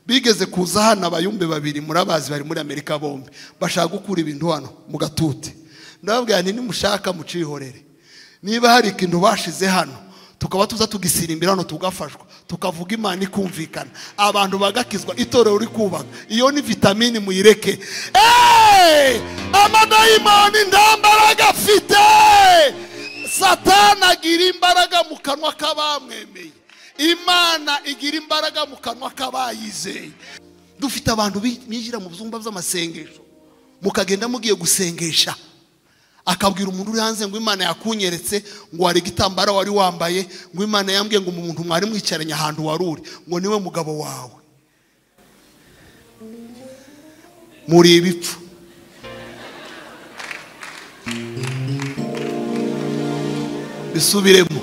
bigeze kuza hano abayumbe babiri murabazi bari muri amerika bombi bashaka gukura ibintu hano mu gatute ndababwira nti nimushaka mucihorere niba hari ikintu bashize hano tukaba tuza tugisirimbira hano tugafashwa tukavuga imana ikumvikana abantu bagakizwa itorero uri kubaka iyo ni vitamini muyireke eee amadayimoni nta mbaraga afite satana agira imbaraga mu kanwa k'abamwemeye imana igira imbaraga mu kanwa k'abayizeye dufite abantu binjira mu byumba by'amasengesho mukagenda mugiye gusengesha akabwira umuntu uri hanze ngo imana yakunyeretse ngo wari igitambaro wari wambaye ngo imana yambwiye ngo umuntu mwari mwicaranye ahantu wari uri ngo niwe mugabo wawe muri ibipfu bisubiremo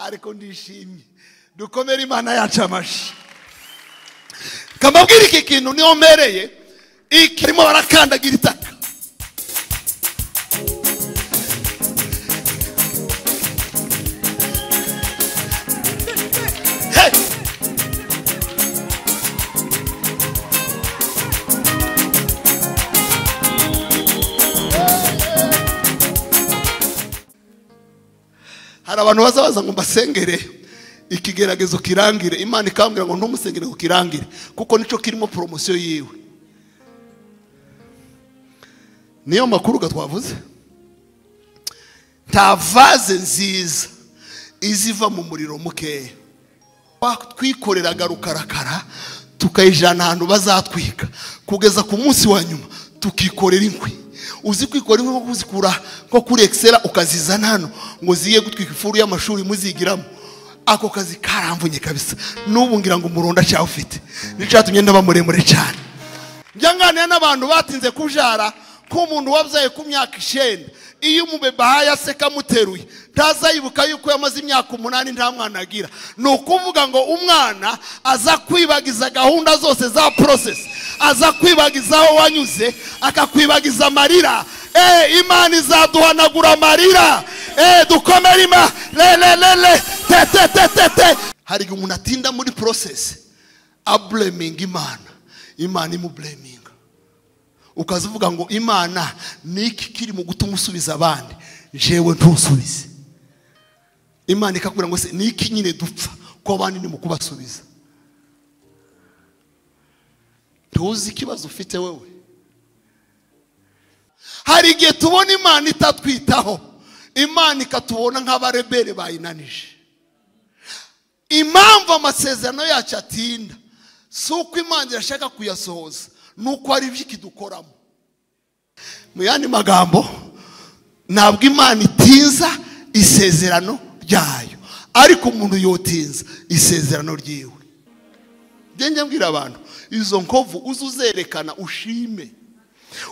ariko ndishimye dukomere imana yacu amashyi kamabwira iki kintu niyo mbereye ikirimo barakandagira itaka hari abantu bazabaza ngo mbasengere ikigeragezo kirangire imana ikambwira ngo ntumusengere ngo kirangire kuko nicyo kirimo poromosiyo yiwe niyo makuru twavuze nta vaze nziza iziva mu muriro mukeya twikoreraga rukarakara tukayijana ahantu bazatwika kugeza ku munsi wa nyuma tukikorera inkwi uzi kwikora inkwi nko kuzikura nko kuri ekisera ukazizana hano ngo ziye gutwika ifuru y'amashuri muzigiramo ako kazi karamvunye kabisa n'ubu ngira ngo umurundo acyawe ufite nicyatumye ndaba muremure cyane njya nganira n'abantu batinze kubyara k'umuntu wabyaye ku myaka icyenda iyo umubeba yaseka amuteruye ntazayibuka yuko yamaze imyaka umunani nta mwana agira ni ukuvuga ngo umwana aza kwibagiza gahunda zose za porosesi aza kwibagiza aho wanyuze akakwibagiza amarira eee imana izaduhanagura amarira eee dukomere ima re re re re te te te te te hari igihe umuntu atinda muri porosesi abureminga imana imana imubureminga ukaza uvuga ngo imana ni iki kiri mu gutuma usubiza abandi jewe ntusubize imana ikakubwira ngo se ni iki nyine dupfa ko abandi ni mu kubasubiza ntuzi ikibazo ufite wowe hari igihe tubona imana itatwitaho imana ikatubona nk'abarebere bayinanije impamvu amasezerano yacu atinda si uko imana irashaka kuyasohoza nuko ari ikidukoramo mu yandi magambo ntabwo imana itinza isezerano ryayo ariko umuntu yotinza isezerano ryiwe ngenge mbwira abantu izo nkovu uze uzerekana ushime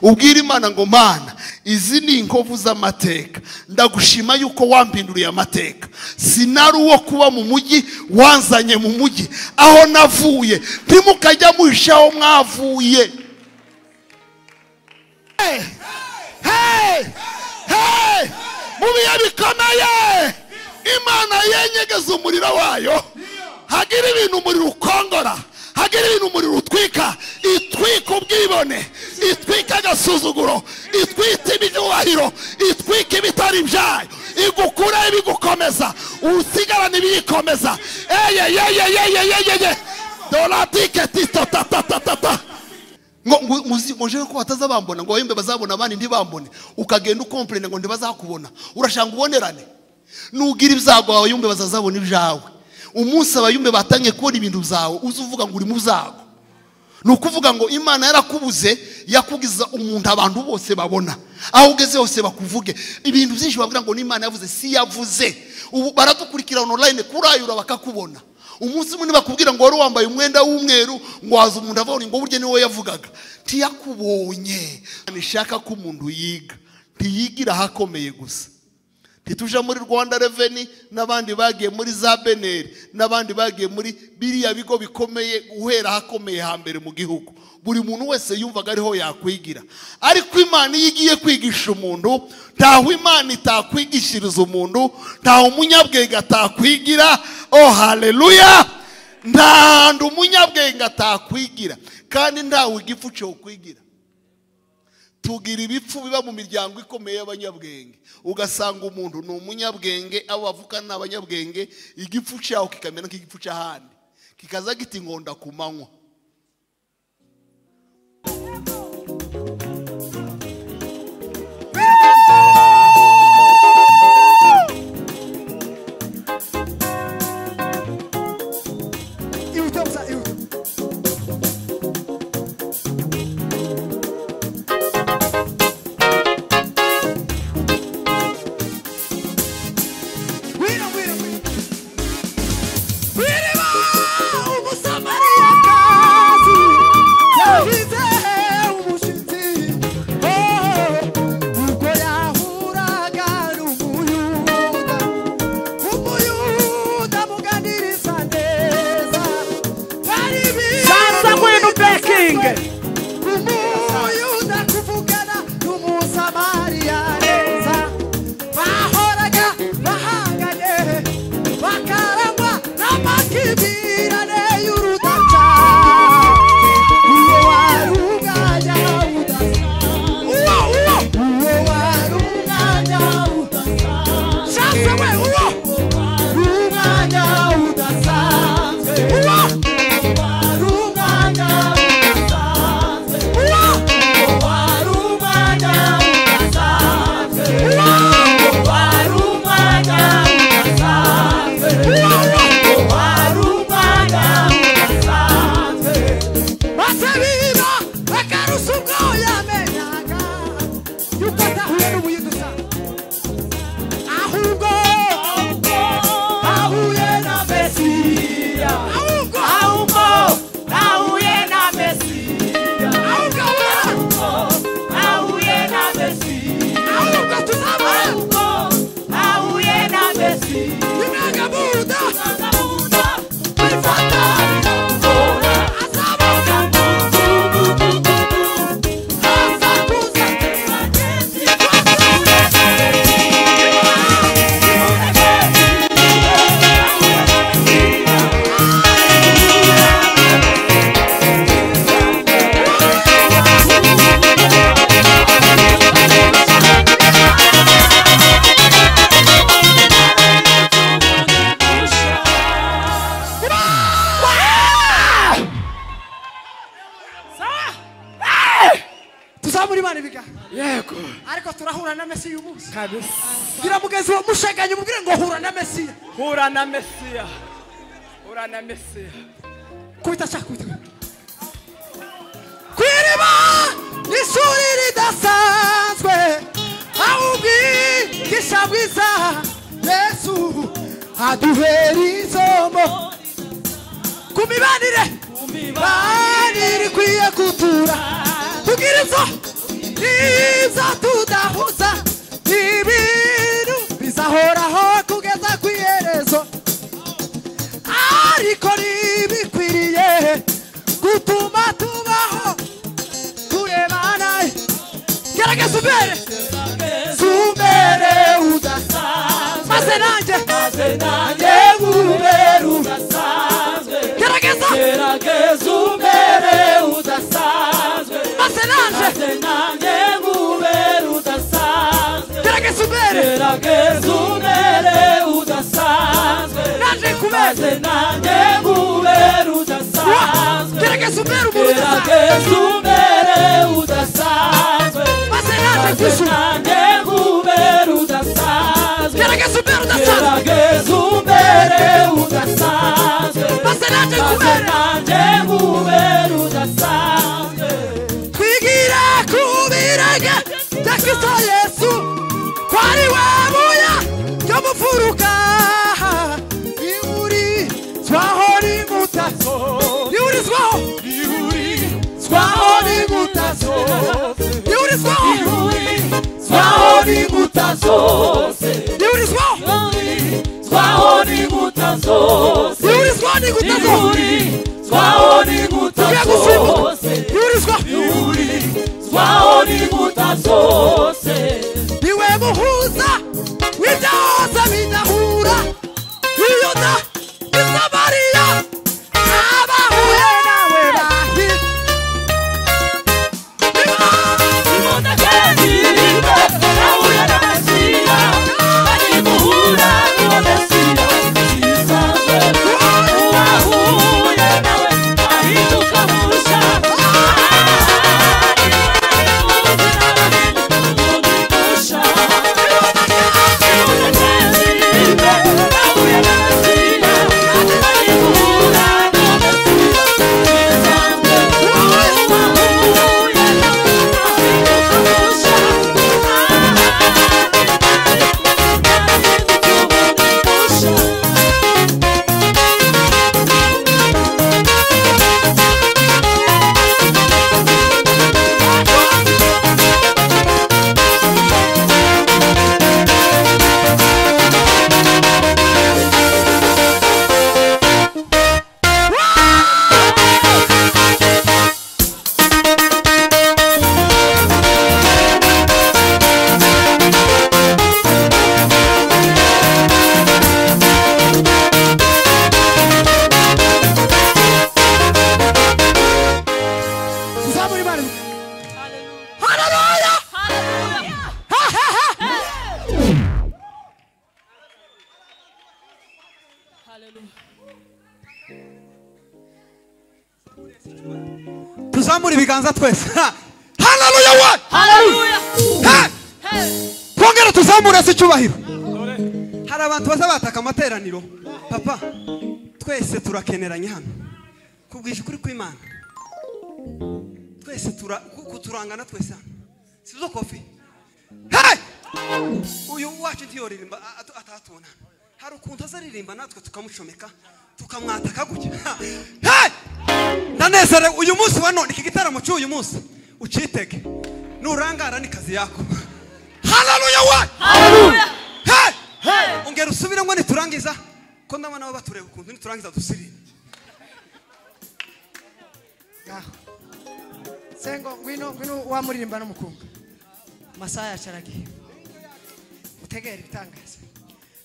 ubwira imana ngo mana izi ni inkovu z'amateka ndagushima yuko wampinduriye amateka sinari uwo kuba mu mujyi wanzanye mu mujyi aho navuye ntimukajya muhisha aho mwavuye mu bihe bikomeye imana yenyegeza umuriro wayo hagira ibintu umuriro ukongora hagira ibintu umuriro utwika itwika ubwibone itwika agasuzuguro itwita ibyubahiro itwika ibitari ibyayo igukuraho ibigukomeza usigarana ibiyikomeza eyeyeyeyeyeyeye doratike titatatatata ngo njyewe ko bataza bambona ngo wembe bazabona abandi ntibambone ukagenda ukomperene ngo ntibazakubona urashanga ubonerane nugira ibyago wawe yumve bazazabona ibyawe umunsi abayumbe batangiye kubona ibintu byawe uzi uvuga ngo uri mu byago ni ukuvuga ngo imana yarakubuze yakugiza umuntu abantu bose babona aho ugeze hose bakuvuge ibintu byinshi bavuga ngo n'imana yavuze si yavuze ubu baradukurikira onorayine kurayura bakakubona umunsi munini bakubwira ngo wari wambaye umwenda w'umweru ngo waza umuntu avura ngo burya niwe yavugaga ntiyakubonye ntishaka ko umuntu yiga ntiyigira ahakomeye gusa ntituje muri rwanda reveni n'abandi bagiye muri za beneri n'abandi bagiye muri biriya bigo bikomeye guhera ahakomeye hambere mu gihugu buri muntu wese yumvaga ariho yakwigira ariko imana iyo igiye kwigisha umuntu ntaho imana itakwigishiriza umuntu ntaho umunyabwenge atakwigira oh hareruya nta hantu umunyabwenge atakwigira kandi ntawe igifu cyokwigira tugira ibipfu biba mu miryango ikomeye y'abanyabwenge ugasanga umuntu ni umunyabwenge abo bavukana ni abanyabwenge igifu cyaho kikamera nk'igifu cy'ahandi kikaza gita inkonda ku manywa Irut'a mısın? Irut'a. Wira, wira, wira. Birimo umusamariyakazi yahize umushyitsi ubwo yahuraga n'umuyuda umuyuda muganiriza neza bari Sasa kwenu backing. umuyuda kuvugana n'umusamariya neza bahoraga bahanganye bakarangwa n'amakimirane y'urudaca uwo wari umwanya udasa uwo wari umwanya udasanzwe we uwo umwanya udasanzwe uwo wari umwanya udasanzwe uwo wari umwanya udasanzwe uwo wari umwanya udasanzwe uwo wari umwanya udasanzwe Basebiba bakarusa ubwoya menyaga yuko atahuye n'ubuye dusa ahubwo ahuye na Mesiya ahubwo ahubwo ahuye na Mesiya ahubwo ahubwo ahuye na Mesiya ahubwo tunaba ahubwo ahuye na Mesiya nimwaga buda tuzamura imana ibiganza yego ariko turahura na mesiya uyu munsi kabisa gira mugenzi wa musheganye umubwire ngo hura na mesiya hura na mesiya hura na mesiya kubita shaka kubita ku iriba ni ishuri ridasanzwe aho ubwigisha bwiza yesu aduhera isomo ku mibanire mibanire ikwiye gutura tugira ibyo ibyo tudahuza ibintu bizahoraho kugeza ku iherezo ariko ntibikwiriye gutuma tubaho turebana gerageza umbere umbere udasanzwe maze nanjye maze nanjye umbere udasanzwe gerageza gerageza umbere udasanzwe maze nanjye maze nanjye umbere udasanzwe gerageza umbere gerageza umbere udasanzwe nanjye kubeze nanjye umbere udasanzwe gerageza umbere umuntu udasanzwe Gerageza umbere udasanzwe maze nanjye kwishyura Nanjye ngubere udasanzwe gerageza umbere udasanzwe Gerageza umbere udasanzwe maze nanjye kubera Nanjye ngubere udasanzwe twigira ku birenge bya kristo yesu ko ari we buya ryo mu mfuruka riburizwaho n'imutazo riburizwaho riburizwaho n'imutazo riburizwaho riburizwaho n'imbuta zose riburizwaho Twaho n'inkuta zose riburizwaho n'imbuta zose Twaho n'inkuta tugiye gusimbuka zose riburizwaho Twaho n'inkuta zose niwe muhuza w'ibyahoze bidahura iyuda isamariya tuzamure ibiganza twese haleluya we haleluya Hey! Hey! twongere tuzamure si icyubahiro hari abantu baza bataka amateraniro papa twese turakeneranye hano kubwije ukuri kw'imana twese tura ku- kuturangana twese hano si zo kofi Hey! uyu wacu ntiyoririmba a- atu- atatubona hari ukuntu azaririmba natwe tukamucomeka tukamwataka gutya Hey! ndanezerewe uyu munsi wa none iki gitaramo cy'uyu munsi ucitege nurangara ni kazi yako haleluya we haleluya Hey! Hey! ongera usubire ngo niturangiza ko ndabona abo batureba ukuntu niturangiza dusirire ngaho sengo ngwino ngwino wamuririmba n'umukunga amasaha yacaragiye utegera ibitangaza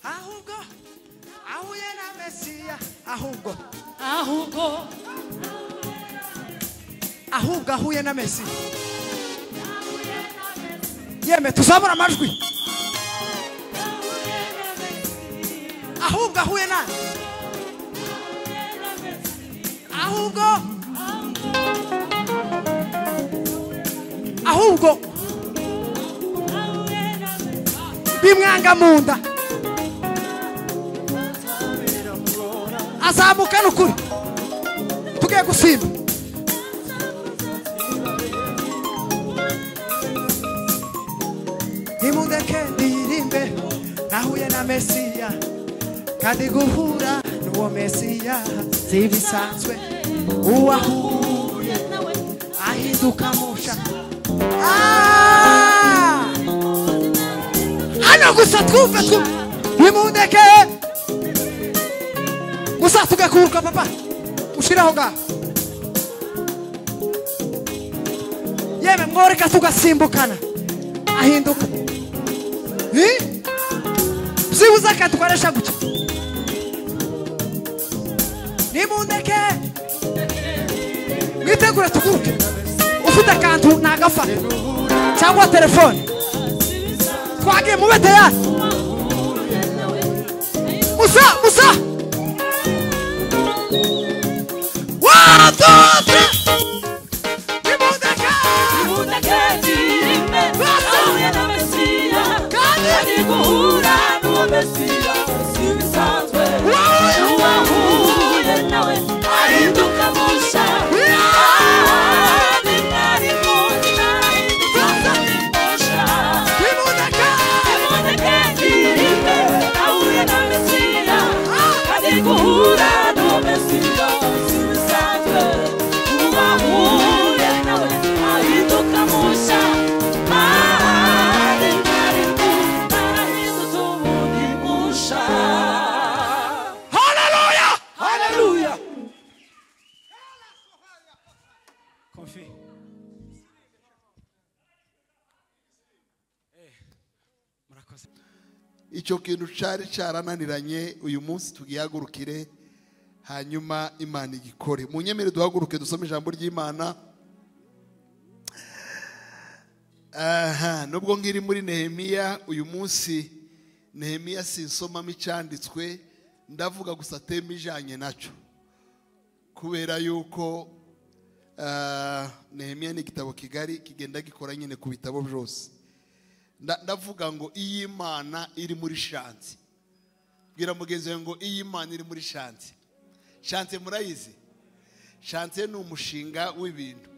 ahubwo ahuye na mesiya ahubwo ahubwo ahubwo ahuye na mesiya yeme tuzamura amajwi ahubwo ahuye na ahubwo ahubwo bimwanga mu nda azamukana ukuri tugiye gusimba nimundeke ndirimbe nahuye na mesiya kandi guhura n'uwo mesiya si ibisanzwe uwahuye ahinduka musha Ah! hano gusa twumve twu nimundeke gusa tugakuruka papa ushiraho ngaho yeme mworeka tugasimbukana ahinduka Eh? byibuze akatwaresha gutya nimundeke mwitegure tuguruke ufite akantu nagafata cyangwa telefone twagiye mube teyari musa musa One, two, three. Nimundeke. Nimundeke. guhura n'uwo mesiya si ibisanzwe uba uhuye nawe ahinduka mushya ahari ntari kumva ahindutse ubundi mushya haleluya haleluya Confie. Eh, murakoze. icyo kintu cyari cyarananiranye uyu munsi tugihagurukire hanyuma imana igikore mu nyemere duhaguruke dusome ijambo ry'imana aha nubwo nkiri muri nehemiya uyu munsi nehemiya sinsomamo icyanditswe ndavuga gusa teme ijyanye nacyo kubera yuko ah, nehemiya ni igitabo kigari kigenda gikora nyine ku bitabo byose Nda- ndavuga ngo iyi mana iri muri shansi bwira mugenzi wawe ngo iyi mana iri muri shansi shansi murayizi shansi ni umushinga w'ibintu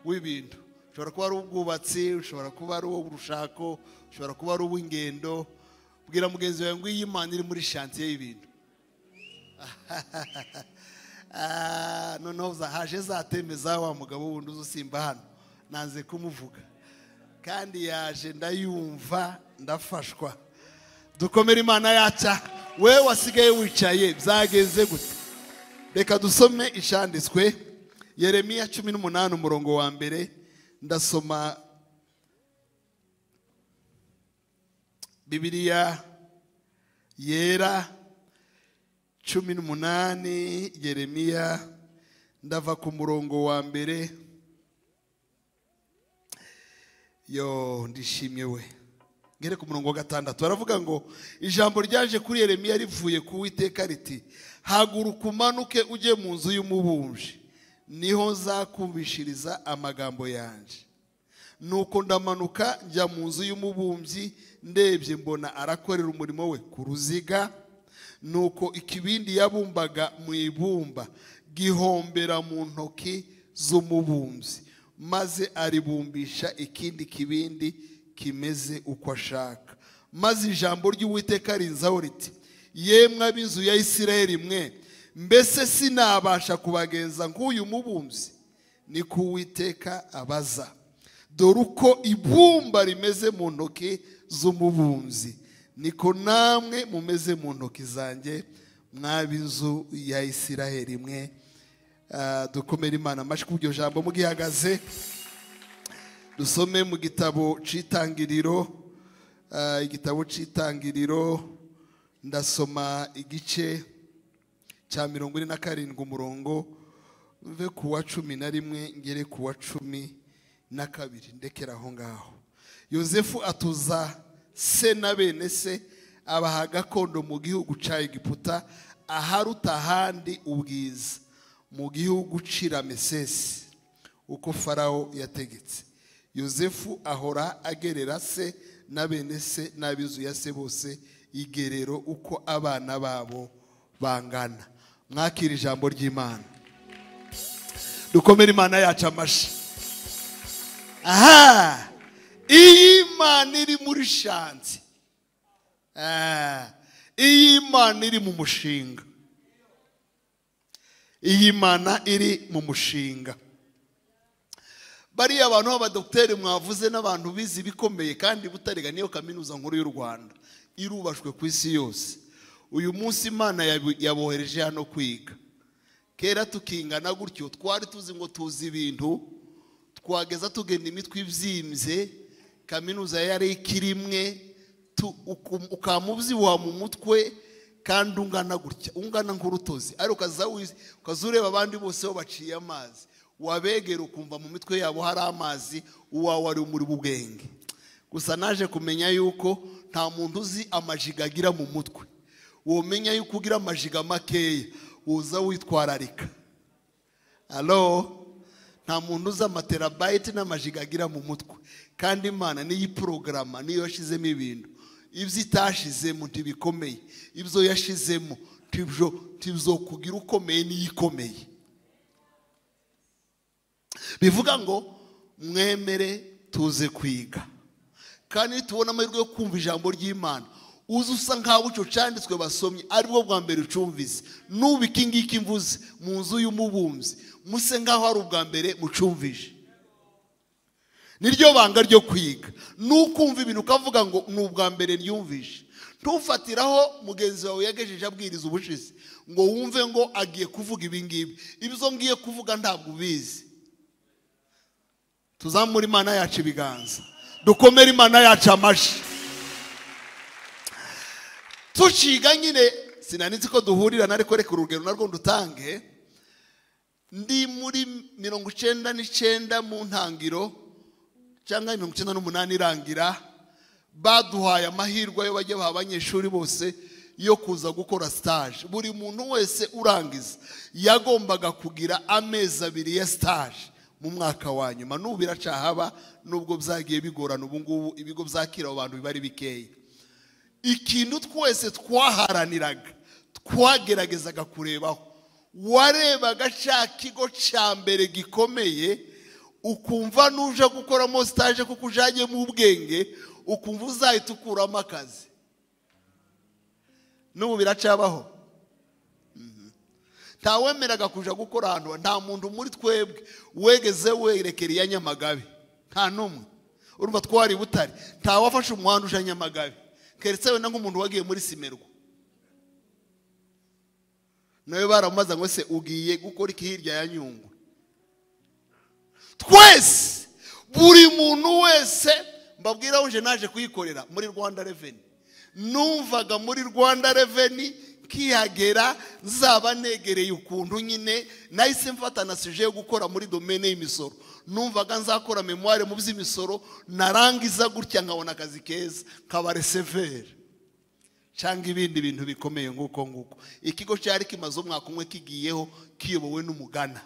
w'ibintu ushobora kuba ari ubwubatsi ushobora kuba ari urushako ushobora kuba ari uw'ingendo bwira mugenzi wawe ngo iyi mana iri muri shansi y'ibintu Ah, noneho za- haje zateme za wa mugabo wundi uza usimba hano nanze kumuvuga kandi yaje ndayumva ndafashwa dukomere imana yaca we wasigaye wicaye byagenze gute reka dusome ishanditswe yeremiya cumi n'umunani umurongo wa mbere ndasoma bibiliya yera cumi n'umunani yeremiya ndava ku murongo wa mbere yo ndishimye we ngere ku murongo wa gatandatu baravuga ngo ijambo ryaje kuri yeremiya rivuye ku witeka riti haguruka umanuke ujye mu nzu y'umubumbyi niho nzakubishiriza amagambo yanjye nuko ndamanuka njya mu nzu y'umubumbyi ndebye mbona arakorera umurimo we ku ruziga nuko ikibindi yabumbaga mu ibumba gihombera mu ntoki z'umubumbyi maze aribumbisha ikindi kibindi kimeze uko ashaka maze ijambo ry'uwiteka rinzaho riti yemwe ab'inzu ya isirayeli mwe mbese sinabasha kubagenza nk'uyu mubumbyi ni ko uwiteka abaza dore uko ibumba rimeze mu ntoki z'umubumbyi niko namwe mumeze mu ntoki zanjye mwab'inzu ya isiraheli mwe Ah, dukomere imana amashyi k'iryo jambo mugihagaze dusome mu gitabo cy'itangiriro Ah, igitabo cy'itangiriro ndasoma igice cya mirongo ine na karindwi umurongo uve ku wa cumi na rimwe ngere ku wa cumi na kabiri ndekera aho ngaho yosefu atuza se na bene se abaha gakondo mu gihugu cya egiputa aharuta ahandi ubwiza mu gihugu cy'iramesesi uko farawo yategetse yosefu ahora agerera se na bene se n'ab'inzu ya se bose igerero uko abana babo bangana mwakira ijambo ry'imana dukomere imana yacu amashyi aha iyi mana iri muri shansi Ah, iyi mana iri mu mushinga iyi mana iri mu mushinga bariya bantu b'abadogiteri mwavuze n'abantu bize ibikomeye kandi butarega niyo kaminuza nkuru y'u rwanda irubashwe ku isi yose uyu munsi imana yabi- yabohereje hano kwiga kera tukingana gutyo twari tuzi ngo tuzi ibintu twageza tugenda imitwe ibyimbye kaminuza yari ikiri imwe tu- uku- ukaba ubyibuha mu mutwe kandi ungana gutya ungana nk'urutozi ariko ukaza wiz- ukaza ureba abandi bose bo baciye amazi wabegera ukumva mu mitwe yabo hari amazi uwawe ari muri ubwenge gusa naje kumenya yuko nta muntu uzi amajiga agira mu mutwe wamenya yuko ugira amajiga makeya uza witwararika alo nta muntu uzi amaterabayiti n'amajiga agira mu mutwe kandi imana niyo iporogaramu niyo yashyizemo ibintu ibyo itashizemo ntibikomeye ibyo yashizemo ntibyo- ntibyo kugira ukomeye n'iyo ikomeye bivuga ngo mwemere tuze kwiga kandi nitubona amahirwe yo kumva ijambo ry'imana uzi usa nkaho icyo cyanditswe basomye aribwo bwa mbere ucumvise n'ubu iki ngiki mvuze mu nzu y'umubumbyi muse nkaho ari ubwa mbere mucumvije niryo banga ryo kwiga nukumva ibintu ukavuga ngo ni ubwa mbere ryumvishe ntufatiraho mugenzi wawe yagejeje abwiriza ubushize ngo wumve ngo agiye kuvuga ibingibi ibyo ngiye kuvuga ntabwo ubizi tuzamure imana yacu ibiganza dukomere imana yacu amashyi tuciga nyine sinanitse ko duhurirana ariko reka urugero narwo ndutange ndi muri mirongo icyenda n'icyenda mu ntangiro cyangwa mirongo icyenda n'umunani irangira baduhaye amahirwe yo bajya baha abanyeshuri bose yo kuza gukora stage buri muntu wese urangiza yagombaga kugira amezi abiri ya stage mu mwaka wa nyuma n'ubu biracahaba nubwo byagiye bigorana ubu ngubu ibigo byakira abo bantu biba ari bikeya ikintu twese twaharaniraga twageragezaga kurebaho warebaga cya kigo cya mbere gikomeye ukumva n'uje gukoramo sitaje kuko ujyanyemo ubwenge ukumva uzahita ukuramo akazi n'ubu biracabaho Mhm. ntawemeraga kuja gukora ahantu nta muntu muri twebwe wegeze werekera iya nyamagabe nta n'umwe urumva twari butare ntawafashe umuhanda uja nyamagabe keretse wenda nk'umuntu wagiye muri simerwa nawe baramubaza ngo se ugiye gukora iki hirya ya nyungwe twese buri muntu wese mbabwira uje naje kuyikorera muri rwanda reveni numvaga muri rwanda reveni nkihagera nzaba negereye ukuntu nyine nahise mfata na suje yo gukora muri domene y'imisoro numvaga nzakora memuware mu by'imisoro narangiza gutya nkabona akazi keza nkaba reseveri cyangwa ibindi bintu bikomeye nguko nguko ikigo cyari kimaze umwaka umwe kigiyeho kiyobowe n'umugana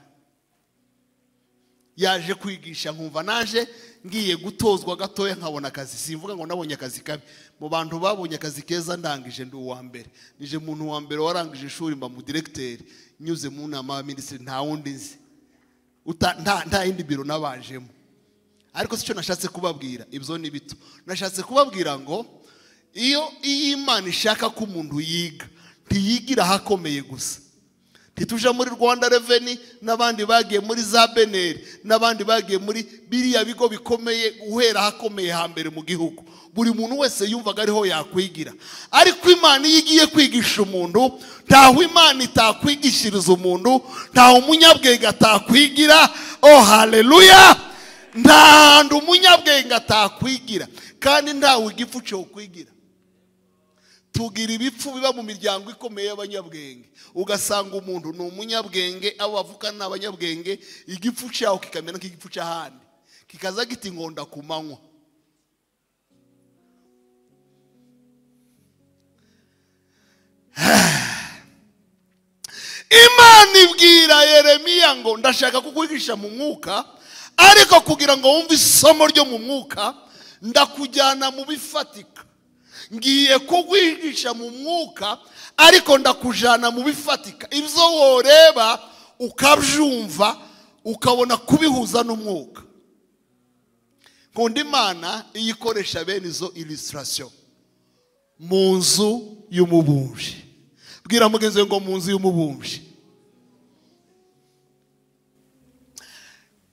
yaje kwigisha nkumva naje ngiye gutozwa gatoya nkabona akazi simvuga ngo nabonye akazi kabi mu bantu babonye akazi keza ndangije ndi uwa mbere nije umuntu wa mbere warangije ishuri mba mu directeur nyuze mu nama ya minisitiri nta wundi nzi Uta- nta nta yindi biro nabajemo ariko si cyo nashatse kubabwira ibyo ni bito nashatse kubabwira ngo iyo iyo imana ishaka ko umuntu yiga ntiyigira ahakomeye gusa ntituje muri rwanda reveni n'abandi bagiye muri za beneri n'abandi bagiye muri biriya bigo bikomeye guhera ahakomeye hambere mu gihugu buri muntu wese yumvaga ariho yakwigira ariko imana iyo igiye kwigisha umuntu ntaho imana itakwigishiriza umuntu ntaho umunyabwenge atakwigira o hareruya nta hantu umunyabwenge atakwigira kandi ntawe igifu cyo kwigira tugira ibipfu biba mu miryango ikomeye y'abanyabwenge ugasanga umuntu ni umunyabwenge abo bavukana ni abanyabwenge igifu cyaho kikamera nk'igifu cy'ahandi kikaza gita inkonda ku manywa imana ibwira yeremiya ngo ndashaka kukwigisha mu mwuka ariko kugira ngo wumve isomo ryo mu mwuka ndakujyana mu bifatika ngiye kukwigisha mu mwuka ariko ndakujyana mu bifatika ibyo woreba ukabyumva ukabona kubihuza n'umwuka nkunda imana iyo ikoresha bene izo ilisitasiyo mu nzu y'umubumbyi bwira mugenzi we ngo mu nzu y'umubumbyi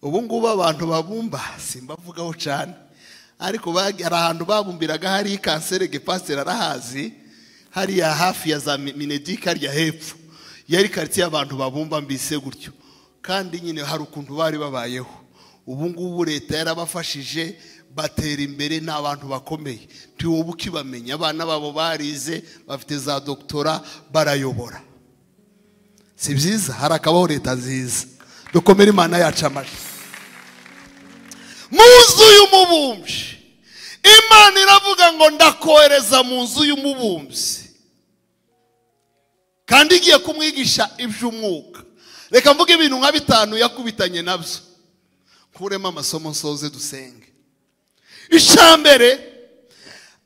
ubu ngubu abantu babumba simbavugaho cyane ariko bagi- hari ahantu babumbiraga hari kanseri gepasiteri arahazi hariya hafi ya za Mi- minedike hariya hepfo yari karitsiye y'abantu babumba mbise gutyo kandi nyine hari ukuntu bari babayeho ubu ngubu leta yarabafashije batera imbere ni abantu bakomeye ntiwowe ukibamenya abana babo barize bafite za dogitora barayobora si byiza harakabaho leta nziza dukomere imana yacu amajwi mu nzu y'umubumbyi imana iravuga ngo ndakohereza mu nzu y'umubumbyi kandi igiye kumwigisha iby'umwuka reka mvuge ibintu nka bitanu yakubitanye nabyo nkuremo amasomo nsoze dusenge icyambere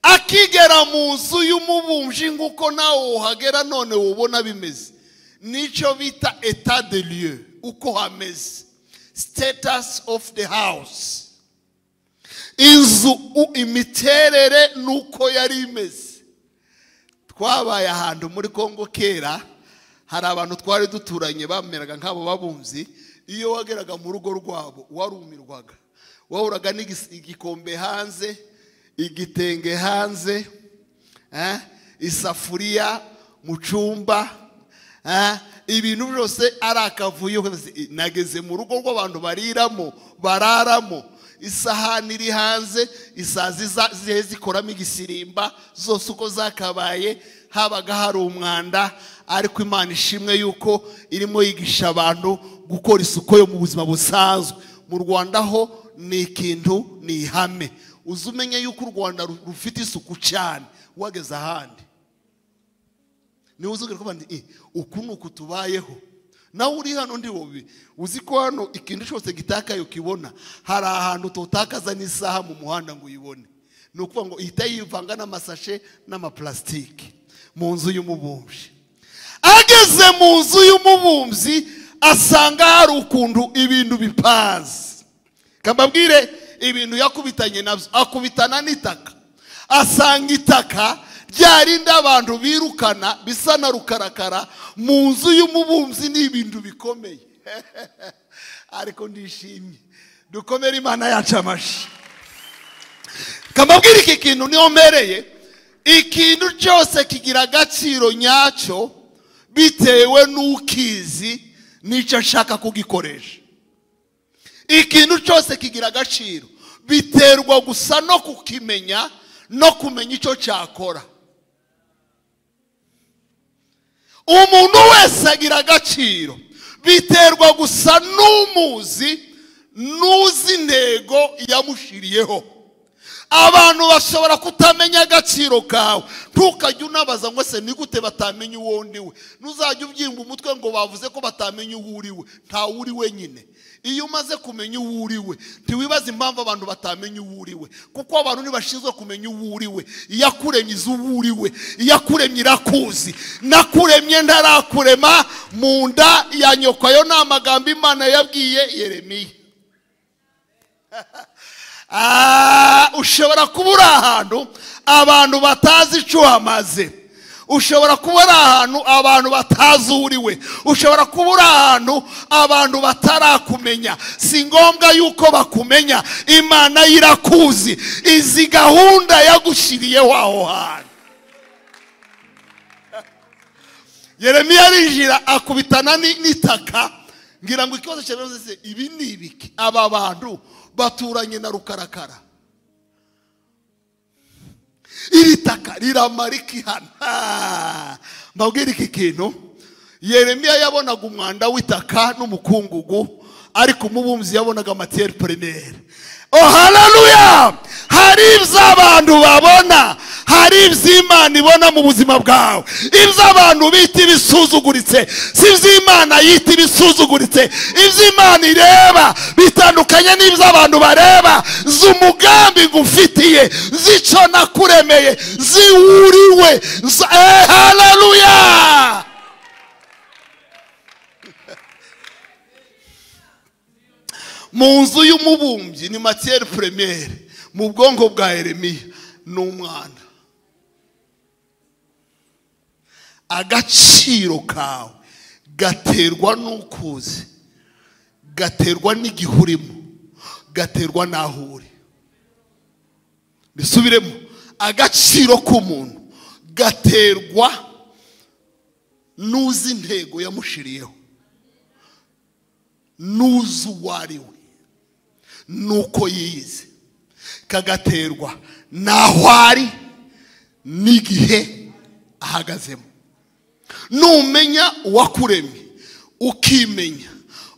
akigera mu nzu y'umubumbyi nk'uko nawe uhagera none wubona bimeze nicyo bita eta de lieu uko hameze status of the house inzu u- imiterere nuko yari imeze twabaye ahantu muri kongo kera hari abantu twari duturanye bameraga nk'abo babunzi iyo wageraga mu rugo rwabo warumirwaga wahuraga n'igis- igikombe hanze igitenge hanze eh, isafuriya mu cyumba eh, ibintu byose ari akavuyo nageze mu rugo rw'abantu bariramo bararamo isahani iri hanze isazi za- zihe zikoramo igisirimba zose uko zakabaye habaga hari umwanda ariko imana ishimwe yuko irimo yigisha abantu gukora isuku yo mu buzima busanzwe mu rwanda ho ni ikintu ni ihame uzi umenye yuko u rwanda ru- rufite isuku cyane wageze ahandi niba uzubwira ko bandi "Eh, uku ni uku tubayeho nawe uri hano ndi wowe uzi ko hano ikintu cyose gitakaye ukibona hari ahantu tutakaza n'isaha mu muhanda ngo uyibone ni ukuvuga ngo ihita yivanga n'amasashe n'amapulasitike mu nzu y'umubumbyi ageze mu nzu y'umubumbyi asanga hari ukuntu ibintu bipanze kambabwire ibintu yakubitanye nabyo akubitana n'itaka asanga itaka ryarinda abantu birukana bisa na rukarakara mu nzu y'umubumbyi ni ibintu bikomeye ariko ndishimye dukomere imana yacu amashyi kambabwire iki kintu niyo mbereye ikintu cyose kigira agaciro nyacyo bitewe n'ukizi n'icyo ashaka kugikoresha ikintu cyose kigira agaciro biterwa gusa no kukimenya no kumenya icyo cyakora umuntu wese agira agaciro biterwa gusa n'umuzi n'uzi intego yamushiriyeho abantu bashobora kutamenya agaciro kawe ntukajye unabaza ngo se ni gute batamenya uwo ndiwe ntuzajye ubyimba umutwe ngo bavuze ko batamenya uwo uriwe ntawe uri wenyine iyo umaze kumenya uwo uriwe ntiwibaze impamvu abantu batamenya uwo uriwe kuko abantu ntibashinzwe kumenya uwo uriwe iyo akuremye izi uwo uriwe iyo akuremye irakuzi nakuremye ntarakurema mu nda ya nyoko ayo ni amagambo imana yabwiye yeremiya Ah, ushobora kuba uri ahantu abantu batazi icyo uhamaze ushobora kuba uri ahantu abantu batazi uwo uriwe ushobora kuba uri ahantu abantu batarakumenya si ngombwa yuko bakumenya imana yo irakuzi izi gahunda yagushyiriyeho aho hantu yeremiya arinjira akubitana ni- n'itaka ngira ngo ikibazo cyabibazo se ibi ni ibiki aba bantu baturanye na rukarakara iri taka riramara ikihana mbabwire iki kintu yeremiya yabonaga umwanda w'itaka n'umukungugu ariko umubumbyi yabonaga matiyeri perineri oh hararuya hari ibyo abantu babona hari iby'imana ibona mu buzima bwawe ibyo abantu bita ibisuzuguritse si iby'imana yita ibisuzuguritse iby'imana ireba bitandukanye n'ibyo abantu bareba z'umugambi ngufitiye z'icyo nakuremeye ziwuriwe z- eh, hararuya mu nzu y'umubumbyi ni matiyeri puremere mu bwonko bwa yeremiya ni umwana agaciro kawe gaterwa n'uko uzi gaterwa n'igihe urimo gaterwa n'aho uri bisubiremo agaciro k'umuntu gaterwa n'uzi intego yamushiriyeho n'uzi uwo ari we n'uko yize kagaterwa n'aho ari n'igihe ahagazemo numenya uwakuremye ukimenya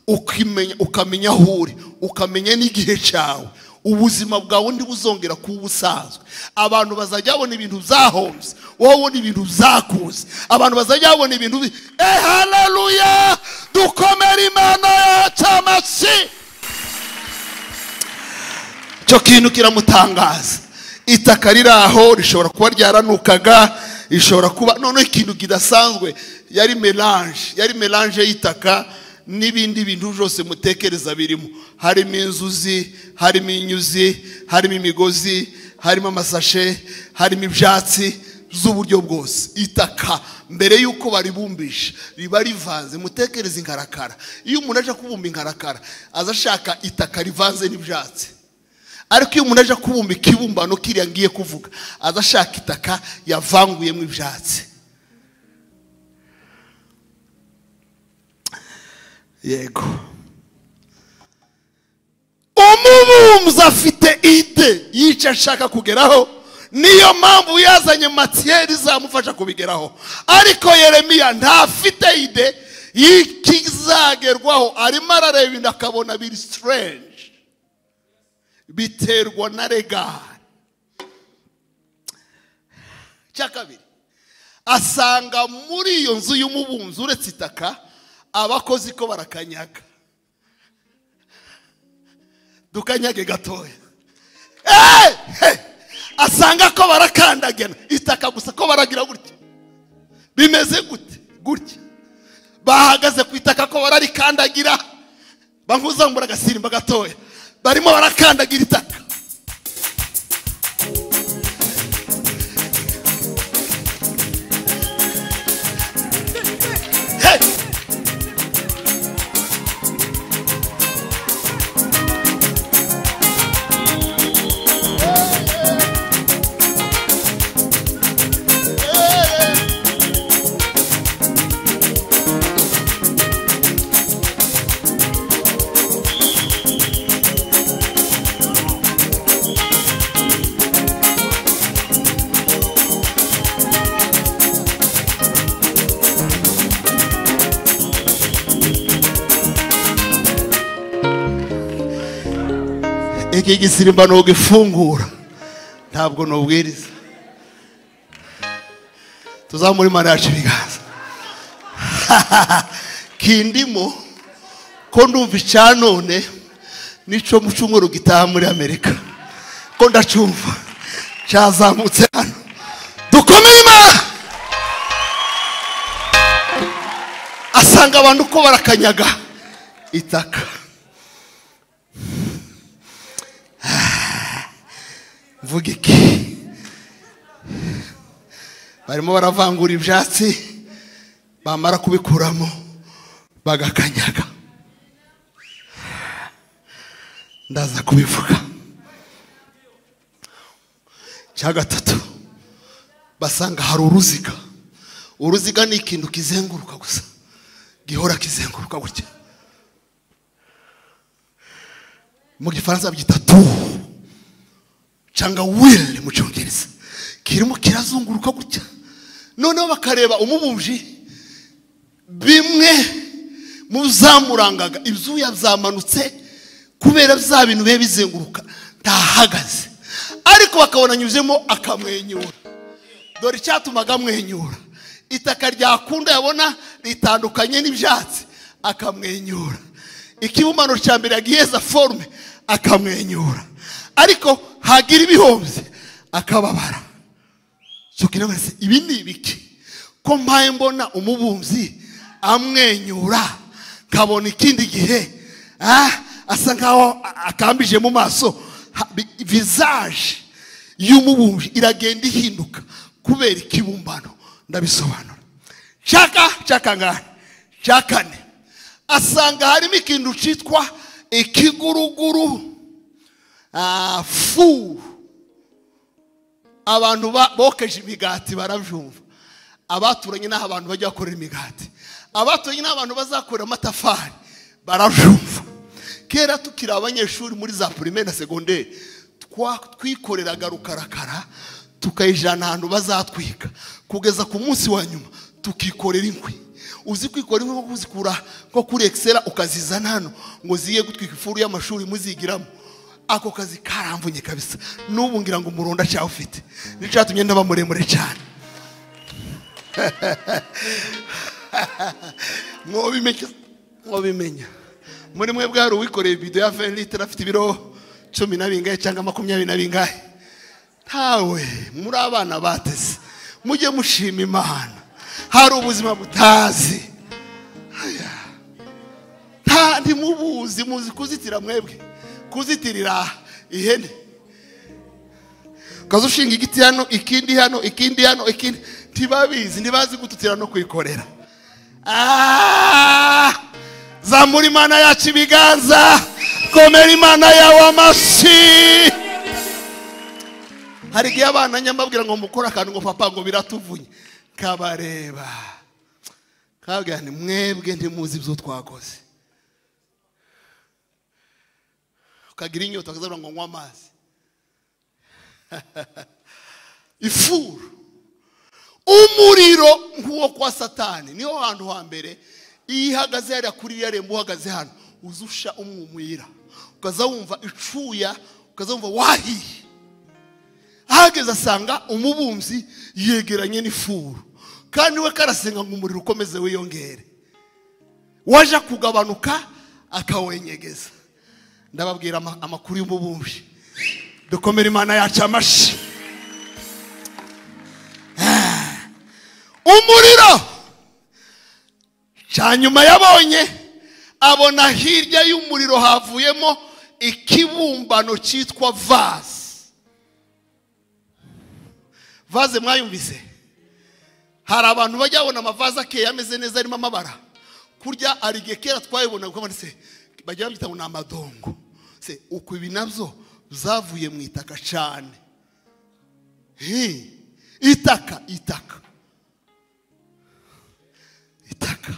ukimenya ukamenya aho uri ukamenya n'igihe cyawe ubuzima bwawe ntibuzongera kuba ubusanzwe abantu bazajya babona ibintu byahombye wowe ubona ibintu byakuze abantu bazajya babona ibintu bi- eh hararuya dukomere imana yacu amashyi icyo kintu kiramutangaza itaka riri aho rishobora kuba ryaranukaga rishobora kuba noneho ikintu kidasanzwe yari melange yari melange y'itaka n'ibindi bintu byose mutekereza birimo harimo inzuzi harimo inyuzi harimo imigozi harimo amasashe harimo ibyatsi z'uburyo bwose itaka mbere y'uko baribumbisha riba rivanze mutekereze inkarakara iyo umuntu aje kubumba inkarakara aza ashaka itaka rivanze n'ibyatsi ariko iyo umuntu aje kubumba ikibumbano kiriya ngiye kuvuga aza ashaka itaka yavanguyemo ibyatsi yego umubumbyi afite ide y'icyo ashaka kugeraho niyo mpamvu yazanye matiyeri izamufasha kubigeraho ariko yeremiya ntafite ide y'ikizagerwaho arimo arareba ibintu akabona biri siterenji biterwa na regari icya kabiri asanga muri iyo nzu y'umubumbyi uretse itaka abakozi ko barakanyaga dukanyage gatoya Eh! Eh! asanga ko barakandagena itaka gusa ko baragira gutya bimeze gute gutya bahagaze ku itaka ko bararikandagira bankuzamura agasimba gatoya barimo barakandagira itaka Hey! iki gisirimbano gifungura ntabwo nubwiriza tuzamure imana yacu ibiganza kindimo ko ndumva icya none n'icyo mu cyumweru gitaha muri amerika ko ndacyumva cyazamutse hano dukomere imana asanga abantu uko barakanyaga itaka mvuga iki barimo baravangura ibyatsi bamara kubikuramo bagakanyaga ndaza kubivuga cya gatatu basanga hari uruziga uruziga ni ikintu kizenguruka gusa gihora kizenguruka gutya mu gifaransa byita tuhu cyangwa wili mu cyongereza kirimo kirazunguruka gutya noneho bakareba umubumji bimwe mu zamurangaga ibyuya byamanutse kubera bya bintu biba bizenguruka ntahagaze ariko bakabona anyuzemo akamwenyura dore icyatumaga amwenyura itaka ryakunda yabona ritandukanye n'ibyatsi akamwenyura ikibumbano cya mbere yagiheza forume akamwenyura ariko hagira ibihombye akababara sukina wese ibi ni ibiki ko mpaye mbona umubumbyi amwenyura nkabona ikindi gihe ah, asa nkaho a- akambije mu maso Ha- bi- vizaje y'umubumbyi iragenda ihinduka kubera ikibumbano ndabisobanura cyaka cyakangahe cyakane asanga harimo ikintu cyitwa ikiguruguru Ah, fu abantu ba- bokeje imigati barabyumva abaturanye n'aho abantu bajya bakorera imigati abaturanye n'aho abantu bazakorera amatafari barabyumva kera tukiri abanyeshuri muri za pirimeri na segonderi twa- twikoreraga rukarakara tukayijana ahantu bazatwika kugeza ku munsi wa nyuma tukikorera inkwi uzi kwikora inkwi nko kuzikura nko kuri ekisera ukazizana hano ngo ziye gutwika ifuru y'amashuri muzigiramo ako kazi karamvunye kabisa n'ubu ngira ngo umuronda cyawe ufite nicyo cyatumye ndaba muremure cyane mwobimenya mwobimenya muri mwe bwari uwikoreye ibido ya 20 litiro afite ibiro cumi na bingahe cyangwa makumyabiri na bingahe ntawe muri abana bateze mujye mushima imana hari ubuzima butazi nta ntimubuzi muzi kuzitira mwebwe kuzitirira ihene ukaza ushinga igiti hano ikindi hano ikindi hano ikindi ntibabizi ntibazi gututira no kwikorera Ah! zamura imana yacu ibiganza komera imana yawe amashyi hari igihe abana nyamabwira ngo mukore akantu ngo papa ngo biratuvunye kabareba kabwira nti mwebwe ntimuzi ibyo twakoze ukagira inyota ukazavuga ngo nywa amazi ifuru umuriro nk'uwo kwa satani niho hantu hambere iyo ihagaze hariya kuri iriya rembo uhagaze hano uzusha umwumwira ukaza wumva icuya ukaza wumva wahiye ahageze asanga umubumbyi yegeranye n'ifuru kandi we karasenga ngo umuriro ukomeze wiyongere waje kugabanuka akawenyegeza ndababwira ama- amakuru y'umubumbyi dukomere imana yacu amashyi Ah. umuriro cya nyuma yabonye abona hirya y'umuriro havuyemo ikibumbano cyitwa vase vaze mwayumvise hari abantu bajya babona amavaze akeye ameze neza arimo amabara kurya arige kera twayibona kuko se bajya babyita ngo ni amadongo se uku ibi nabyo zavuye mu itaka cyane Hi, itaka itaka itaka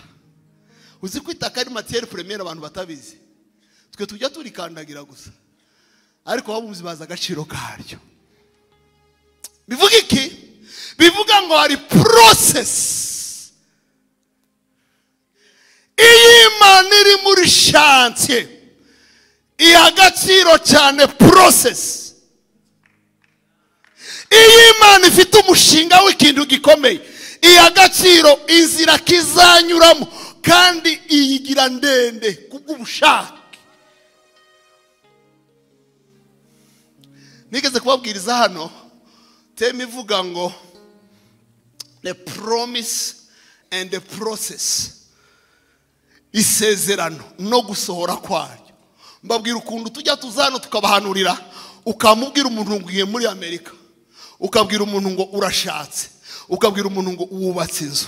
uzi ko itaka ari matiyeri puremiyeri abantu batabizi twe tujya turikandagira gusa ariko ababumzi bazi agaciro karyo bivuga iki bivuga ngo hari porosesi iyo imana iri muri shansiye iha agaciro cyane porosesi iyo imana ifite umushinga w'ikintu gikomeye iya gaciro inzira kizanyuramo kandi iyigira ndende kubw'ubushake nigeze kubabwiriza hano teme ivuga ngo the promise and the process isezerano no gusohora kwaryo mbabwira ukuntu tujya tuza hano tukabahanurira ukamubwira umuntu ngo ugiye muri amerika ukabwira umuntu ngo urashatse ukabwira umuntu ngo wubatse inzu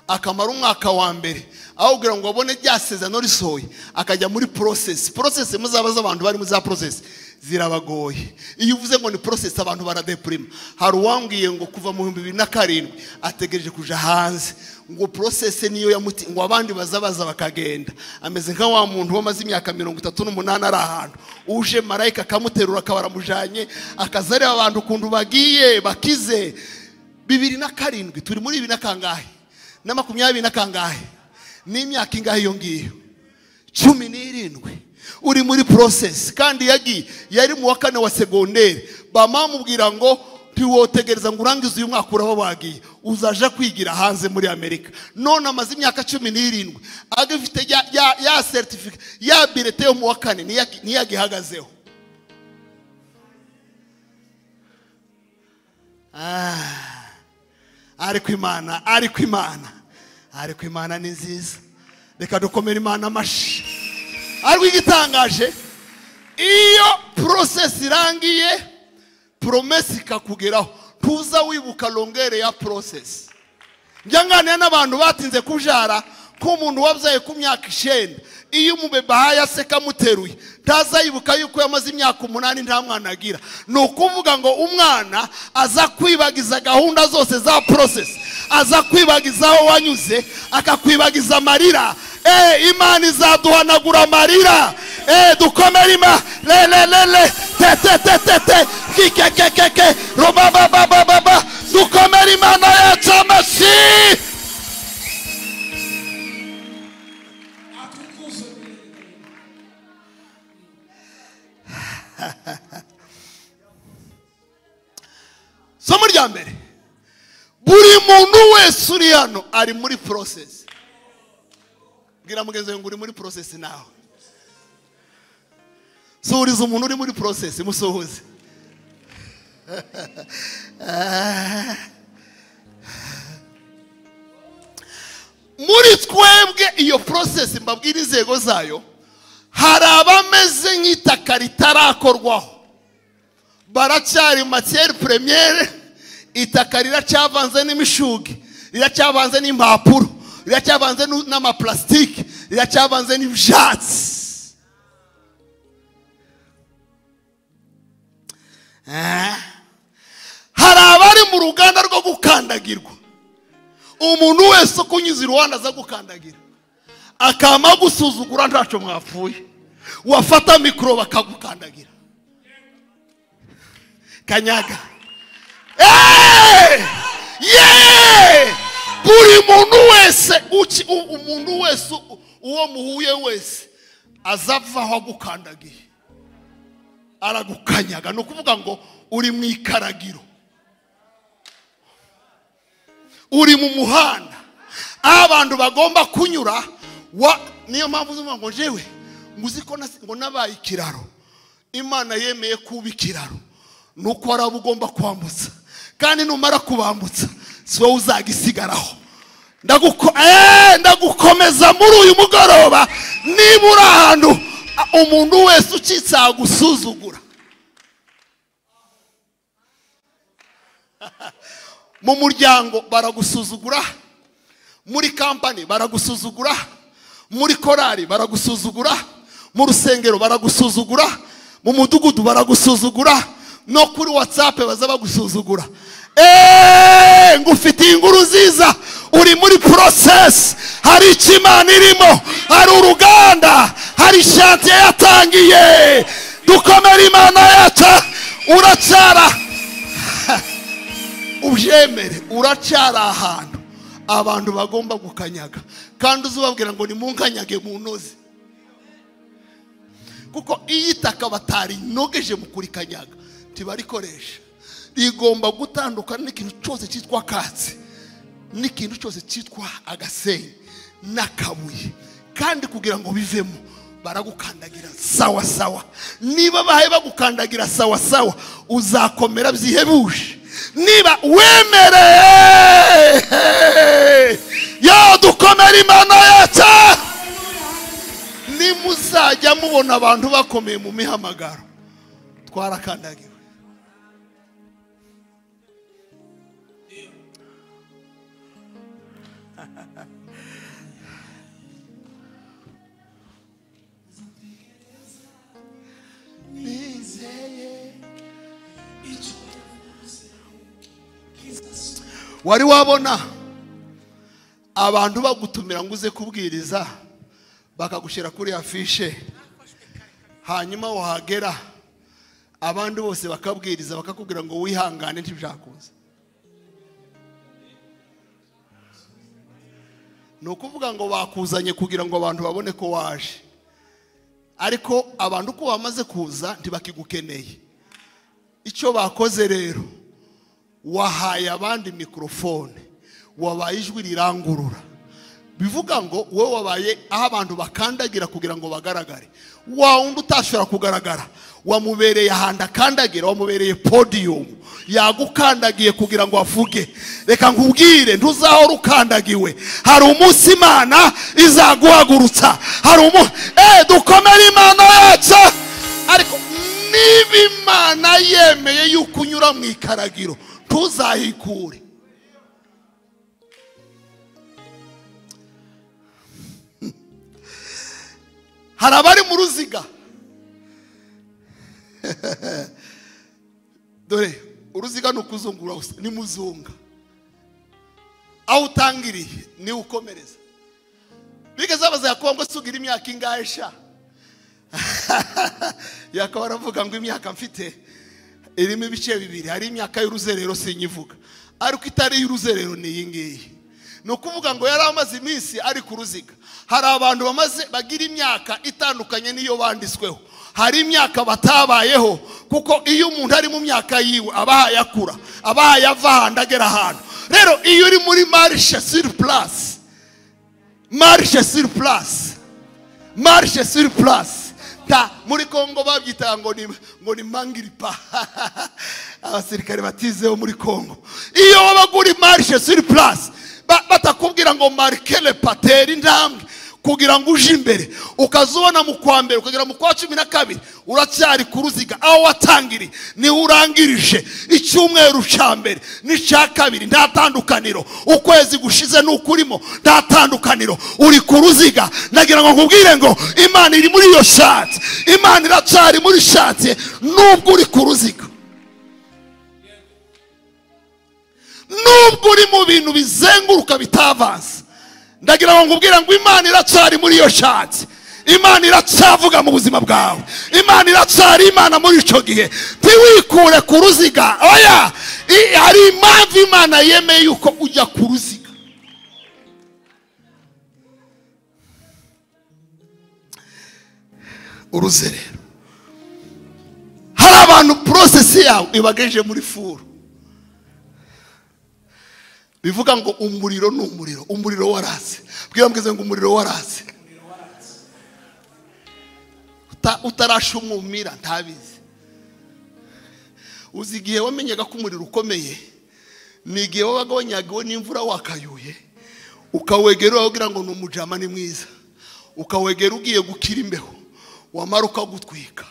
akamara umwaka wa mbere aho kugira ngo abone rya sezerano risohoye akajya muri porosesi porosesi muzaba z'abantu bari muri za porosesi zirabagoye iyo uvuze ngo ni porosesi abantu baradepurima hari uwambwiye ngo kuva mu bihumbi bibiri na karindwi ategereje kuja hanze ngo porosesi niyo yamuti ngo abandi baza baza bakagenda ameze nka wa muntu wamaze imyaka mirongo itatu n'umunani ari ahantu uje marayika akamuterura akaba aramujanye akaza areba abantu ukuntu bagiye bakize bibiri na karindwi turi muri bibiri na kangahe na makumyabiri na kangahe n'imyaka ingahe iyo ngiyo cumi n'irindwi uri muri porosesi kandi yagiye yari mu wa kane wa segonderi bamamubwira ngo ntiwotegereza ngo urangize uyu mwaka uraba wagiye uzaja kwigira hanze muri amerika none amaze imyaka cumi n'irindwi agifite ya ya ya seritifika ya birete yo mu wa kane niyo yagi- niyo yagihagazeho ariko imana ariko imana ariko imana ni nziza reka dukomere imana amashyi ariko igitangaje iyo porosesi irangiye poromesi ikakugeraho ntuza wibuka rongere ya porosesi njya nganira n'abantu batinze kubyara nk'umuntu wabyaye ku myaka icyenda iyo umubeba ahaye aseka amuteruye ntaza yibuka yuko yamaze imyaka umunani nta mwana agira ni ukuvuga ngo umwana aza kwibagiza gahunda zose za porosesi aza kwibagiza aho wanyuze akakwibagiza amarira eee imana izaduhanagura amarira eee dukomere ima le le le le te te te te te ki ke ke ke ke roba ba ba ba ba ba dukomere imana yacu amashyi somo rya mbere buri muntu wese uri hano ari muri porosesi bwira mugenzi wawe ngo uri muri porosesi nawe suhuriza umuntu uri muri porosesi musuhuze muri twebwe iyo porosesi mbabwira inzego zayo hari abameze nk'itaka ritarakorwaho baracyari matiyeri premiere itaka riracyavanze n'imishugi riracyavanze n'impapuro riracyavanze n'u- n'amaplastike riracyavanze n'ibyatsi Eh. hari abari mu ruganda rwo gukandagirwa umuntu wese ukunyuze iruhande aza gukandagira akama gusuzugura ntacyo mwapfuye wafata mikoro bakagukandagira kanyaga Eh! Yeah! buri muntu wese uki- u- umuntu wese u- uwo muhuye wese azavaho agukandagiye aragukanyaga ni ukuvuga ngo uri mu ikaragiro uri mu muhanda aho abantu bagomba kunyura wa niyo mpamvu uzi ngo jewe ngo uzi ko nasi- ngo nabaye ikiraro imana yemeye kuba ikiraro ni uko wari uba ugomba kwambutsa kandi numara kubambutsa si wowe uzagisigaraho Ndaguko- eh, ndagukomeza muri uyu mugoroba niba uri ahantu a- umuntu wese ucitse agusuzugura mu muryango baragusuzugura muri kampani baragusuzugura muri korari baragusuzugura mu rusengero baragusuzugura mu mudugudu baragusuzugura no kuri watsapu baza bagusuzugura eee ngufitiye inkuru nziza uri muri porosesi hari icyo imana irimo hari uruganda hari shantiye yatangiye dukomere imana yacu uracara ubyemere uracyari ahantu abantu bagomba gukanyaga kandi uzubabwira ngo nimunkanyage mu ntozi kuko iyo itaka batarinogeje mu kurikanyaga ntibarikoresha rigomba gutandukana n'ikintu cyose cyitwa katsi n'ikintu cyose cyitwa agasenyi n'akabuye kandi kugira ngo bivemo baragukandagira sawa sawa niba bahaye bagukandagira sawa sawa uzakomera byihebuje niba wemereye yadukomera imana yacu nimuzajya mubona abantu bakomeye mu mihamagaro twarakandagiwe wari wabona abantu bagutumira ngo uze kubwiriza bakagushyira kuri ya fishe hanyuma wahagera abandi bose bakabwiriza bakakubwira ngo wihangane ntibyakuze ni ukuvuga ngo bakuzanye kugira ngo abantu babone ko waje ariko abantu uko bamaze kuza ntibakigukeneye icyo bakoze rero wahaye abandi mikorofone wabaye ijwi rirangurura bivuga ngo wowe wabaye aho abantu bakandagira kugira ngo bagaragare wa wundi utashobora kugaragara wamubereye ahantu akandagira wamubereye podiyumu yagukandagiye kugira ngo avuge reka nkubwire ntuzahora ukandagiwe hari umunsi imana izaguhagurutsa hari umunsi eee dukomere imana yacu ariko niba imana yemeye yuko unyura mu ikaragiro ntuzahikure hari abari mu ruziga dore uruziga ni ukuzungura gusa ni muzunga aho utangiriye niwe ukomereza bigeze babaza yakuba ngo sugira imyaka ingahe sha yakaba aravuga ngo imyaka mfite irimo ibice bibiri hari imyaka y'uruzerero sinyivuga ariko itari iy'uruzerero ni iyi ngiyi ni ukuvuga ngo yari amaze iminsi ari ku ruziga hari abantu bamaze bagira imyaka itandukanye n'iyo banditsweho hari imyaka batabayeho kuko iyo umuntu ari mu myaka yiwe aba yayakura aba yava ahantu agera ahantu rero iyo uri muri marishe siri purasi marishe siri purasi marishe siri purasi ta muri kongo babyitaga ngo ni ngo ni mangiripa abasirikare batizeho muri kongo iyo wabaga uri marishe siri purasi ba- batakubwira ngo marikele patera intambwe kugira ngo uje imbere ukaza ubona mu kwa mbere ukagera mu kwa cumi na kabiri uracyari ku ruziga aho watangiriye niho urangirije icyumweru cya mbere n'icya kabiri nta tandukaniro ukwezi gushize n'ukurimo nta tandukaniro uri ku ruziga nagira ngo nkubwire ngo imana iri muri iyo shati imana iracyari muri shati nubwo uri ku ruziga nubwo uri mu bintu bizenguruka bitavanze ndagira ngo nkubwire ngo imana iracyari muri iyo shati imana iracyavuga mu buzima bwawe imana iracyari imana muri icyo gihe ntiwikure ku ruziga oya i- hari impamvu imana yemeye yuko ujya ku ruziga uruzerero hari abantu porosesi yawe ibagejeje muri furu bivuga ngo umuriro ni umuriro umuriro waratse bwira mbwize ngo umuriro waratse Uta- utarasha umwumira ntabizi uzi igihe wamenyaga ko umuriro ukomeye ni igihe wabaga wanyagiwe n'imvura wakayuye ukawegera ukagira ngo ni umujama ni mwiza ukawegera ugiye gukira imbeho wamara ukagutwika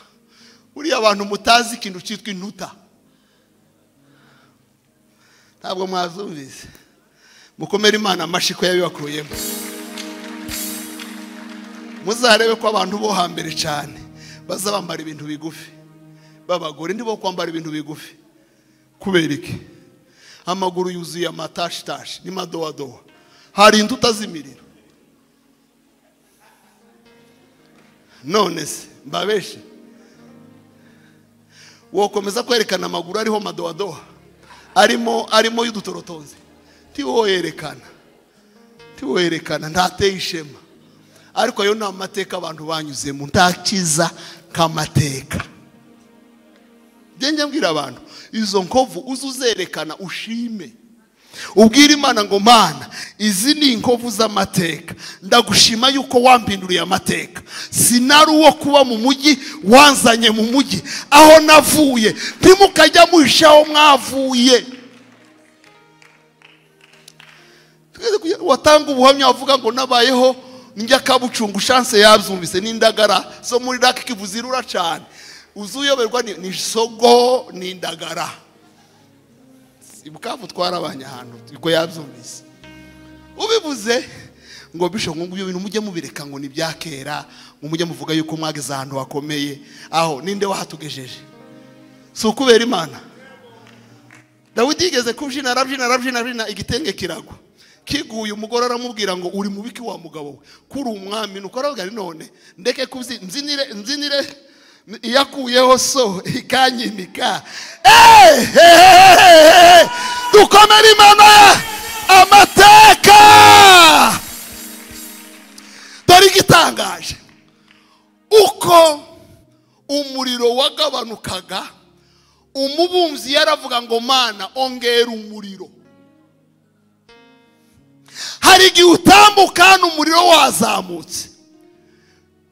buriya abantu mutazi ikintu cyitwa intuta ntabwo mwazumvise mukomere imana amashyi ko yabibakuyemo muzarebe ko abantu bo hambere cyane baza bambara ibintu bigufi babagore ndi bo kwambara ibintu bigufi kubera iki amaguru yuzuye amatashitashi n'amadowadowa hari inda utazimirira none se mbabeshe wokomeza kwerekana amaguru ariho madowadowa arimo arimo y'udutorotozi ntiwo yerekana ntiwo yerekana ntateye ishema ariko ayo ni amateka abantu banyuzemo nta cyiza nk'amateka njye njya mbwira abantu izo nkovu uze uzerekana ushime ubwire imana ngo mana izi ni inkovu z'amateka ndagushima yuko wampinduriye amateka sinari uwo kuba mu mujyi wanzanye mu mujyi aho navuye ntimukajya muhisha aho mwavuye Twese kugira- watanga ubuhamya wavuga ngo nabayeho njya kabucungu shanse yabyumvise n'indagara zo muri raki kivuzirura cyane uzi uyoberwa ni- ni sogo n'indagara ibukavu twarabanye ahantu ubwo yabyumvise ubivuze ngo bisho ngo ibyo bintu mujye mubireka ngo ni ibya kera ngo mujye muvuga yuko mwageze ahantu hakomeye aho ninde wahatugejeje si ukubera imana dawidi yigeze kubyina arabyina arabyina arabyina igitenge kiragwa kiguye umugore aramubwira ngo uri mubiki wa mugabo we kuri umwami nuko aravuga ari none ndeke kubyi mbyinire mbyinire iyakuyeho so ikanyimika ehehehe dukomere imana amateka dore igitangaje uko umuriro wagabanukaga umubumbyi yaravuga ngo mana ongera umuriro hari igihe utambuka hano umuriro wazamutse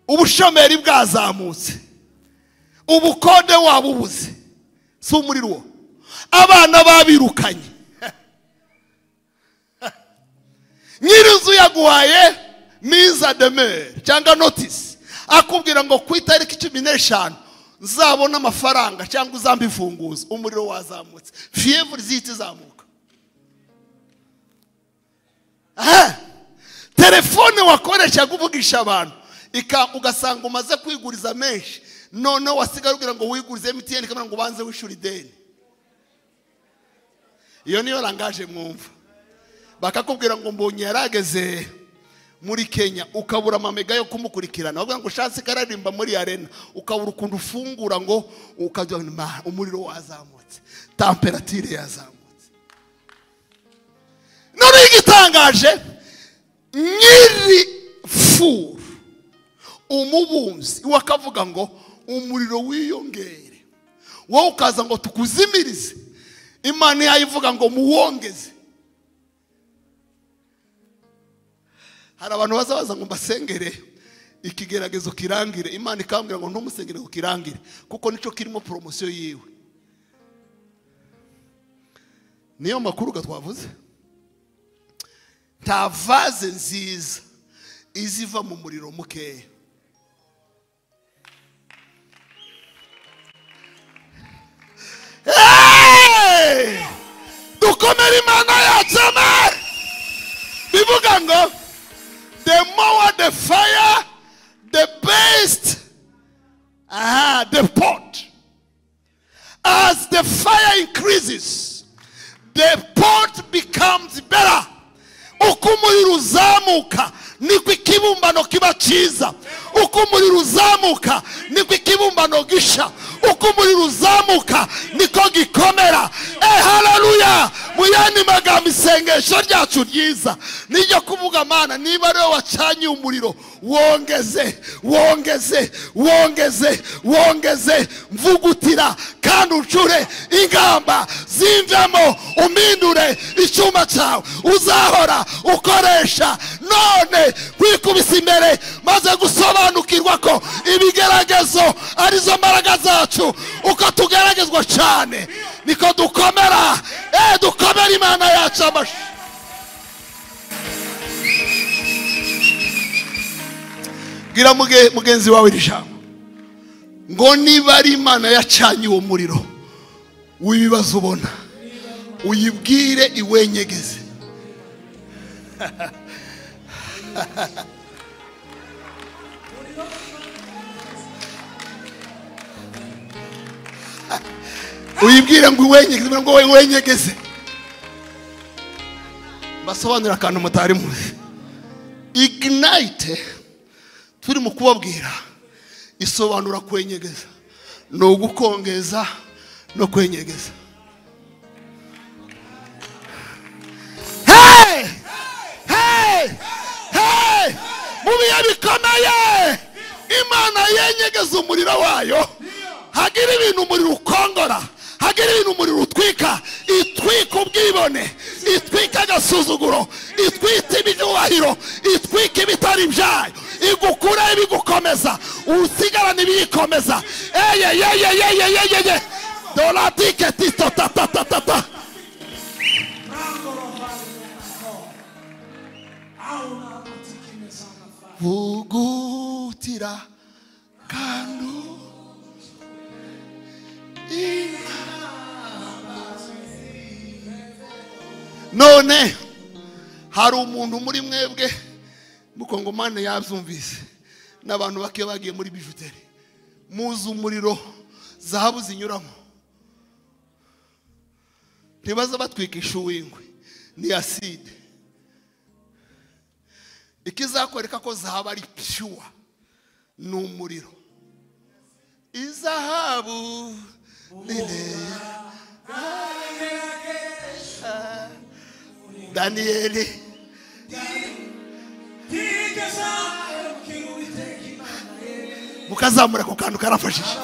ubushomeri bwazamutse ubukode waba ubuze si umuriro uwo abana babirukanye nyir'inzu yaguhaye miza demere cyangwa notisi akubwira ngo ku itariki cumi n'eshanu nzabona amafaranga cyangwa uzambe imfunguzo umuriro wazamutse fiyevuri zihita izamuka aha telefone wakoreshaga uvugisha abantu ika- ugasanga umaze kwiguriza menshi noneho wasigaye ubwira ngo wigurize emutiyeni ikamubwira ngo ubanze wishyura ideni iyo niyo rangaje mwumva bakakubwira ngo mbonye yarageze muri kenya ukabura amamega yo kumukurikirana bavuga ngo ushatse ikararimba muri arena ukabura ukuntu ufungura ngo ukajya "Ma, umuriro wazamutse tamperatire yazamutse none igitangaje nyiri furu umubumbyi we akavuga ngo umuriro wiyongere wowe ukaza ngo tukuzimirize imana yayivuga ngo muwongeze hari abantu bazabaza ngo mbasengere ikigeragezo kirangire imana ikambwira ngo ntumusengere ngo kirangire kuko nicyo kirimo poromosiyo yiwe niyo makuru ga twavuze nta vaze nziza iziva mu muriro mukeya Hey! dukomere imana yacu amara bivuga ngo the more the fire, the best, ah, the pot. As the fire increases, the pot becomes better. Uko umuriro uzamuka niko ikibumbano kiba cyiza. Uko umuriro uzamuka niko ikibumbano gisha. Uko umuriro uzamuka niko gikomera. Eh, haleluya! Muyandi magambo isengesho ryacu ryiza. Nijya kuvuga mana niba ari wowe wacanye umuriro wongeze wongeze wongeze wongeze mvugutira kandi uncure ingamba zimvemo umindure icyuma cyawe uzahora ukoresha none kwikubisa imbere maze gusobanukirwa ko ibigeragezo arizo mbaraga zacu uko tugeragezwa cyane niko dukomera eh dukomera imana yacu amashyi bwira muge- mugenzi wawe iri jambo ngo niba ari imana yacanye uwo muriro w'ibibazo ubona uyibwire iwenyegeze uyibwire ngo iwenyegeze ngo iwenyegeze basobanurira akantu mutari muzi ignite turi mu kubabwira isobanura kwenyegeza ni ugukongeza no kwenyegeza Hey! Hey! Hey! mu bihe bikomeye imana yenyegeza umuriro wayo hagira ibintu umuriro ukongora hagire ibintu umuriro utwika itwika ubwibone itwika agasuzuguro itwite ibyubahiro itwika ibitari byayo igukuraho ibigukomeza usigarana ibiyikomeza eyeyeyeyeyeyeye dora tiketi tatatatata bugutira kandi none hari umuntu muri mwebwe mukongomani yabyumvise n'abantu bake bagiye muri bijuteri muzi umuriro zahabu zinyuramo ntibaza batwikisha uwingwe ni aside ikizakwereka ko zahabu ari piyuwa ni umuriro izahabu nini daniyeli mukazamura ku kantu karafashije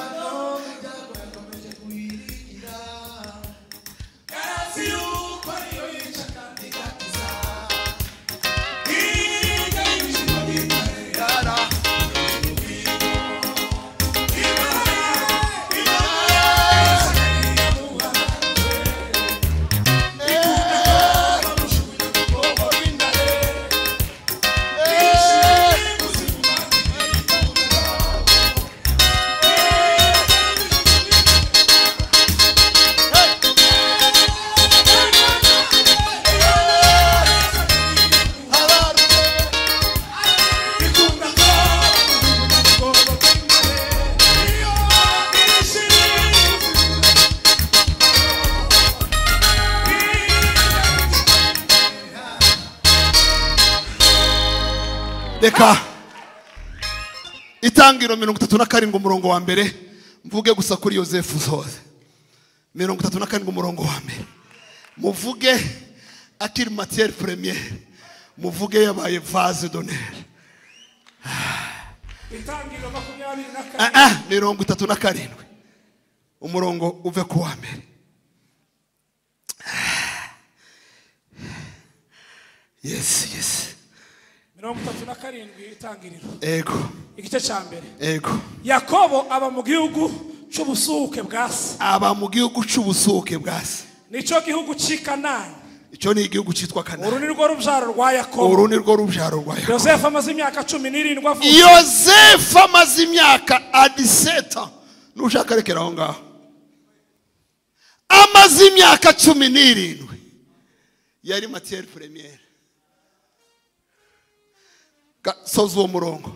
reka itangiro mirongo itatu na karindwi umurongo wa mbere mvuge gusa kuri yosefu zose mirongo itatu na karindwi umurongo wa mbere muvuge akiri matiyeri puremiyeri muvuge yabaye vaze doneri itangiriro makumyabiri na kane Ah, ah, mirongo itatu na karindwi umurongo uve ku wa mbere yesi yesi mirongo itatu na karindwi itangiriro ego igice cya mbere ego yakobo aba mu gihugu cy'ubusuke bwa se aba mu gihugu cy'ubusuke bwa se nicyo gihugu cy'i kanani icyo ni igihugu cyitwa uru kanani ni rwo rubyaro rwa yakobo uru ni rwo rubyaro rwa yakobo yosefu amaze imyaka cumi n'irindwi avuka yosefu amaze imyaka adiseta nushaka rekera aho ngaho amaze imyaka cumi n'irindwi yari matiyeri puremiyeri Ga- soza uwo murongo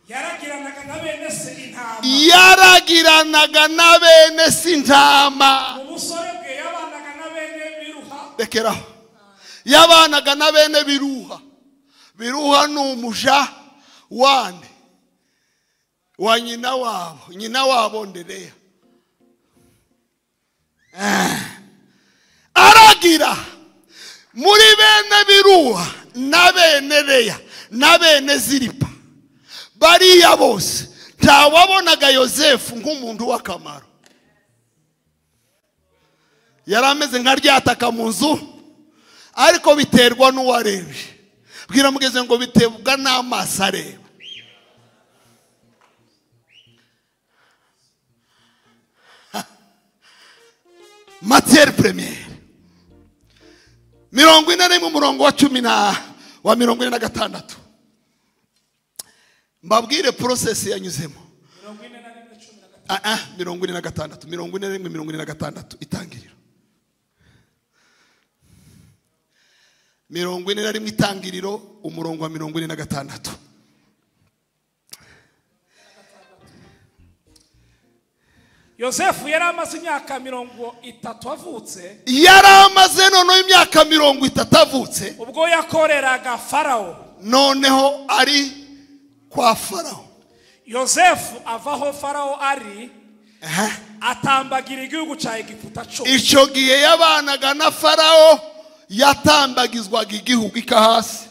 yaragiranaga na bene se intama yaragiranaga na bene sintama mu busore bwe yabanaga na bene biruha rekeraho yabanaga na bene biruha biruha ni umuja wande wa nyina wabo nyina wabo ndereya Eh. aragira muri bene biruha na bene reya na bene ziripa bariya bose ntawabonaga yosefu nk'umuntu w'akamaro yari ameze nka ryataka mu nzu ariko biterwa n'uwarebye bwira mugeze ngo biterwa n'amaso areba Ha. matiyeri puremiyeri mirongo ine n'imwe umurongo wa cumi na wa mirongo ine na gatandatu mbabwire porosesi yanyuzemo Ah, ah, mirongo ine na gatandatu mirongo ine n'imwe mirongo ine na gatandatu itangiriro mirongo ine na rimwe itangiriro umurongo wa mirongo ine na gatandatu yosefu yari amaze imyaka mirongo itatu avutse yari amaze noneho imyaka mirongo itatu avutse ubwo yakoreraga farawo noneho ari kwa farawo yosefu avaho farawo ari Aha. atambagira igihugu cya egiputa cumi icyo gihe yabanaga na farawo yatambagizwaga igihugu ika hasi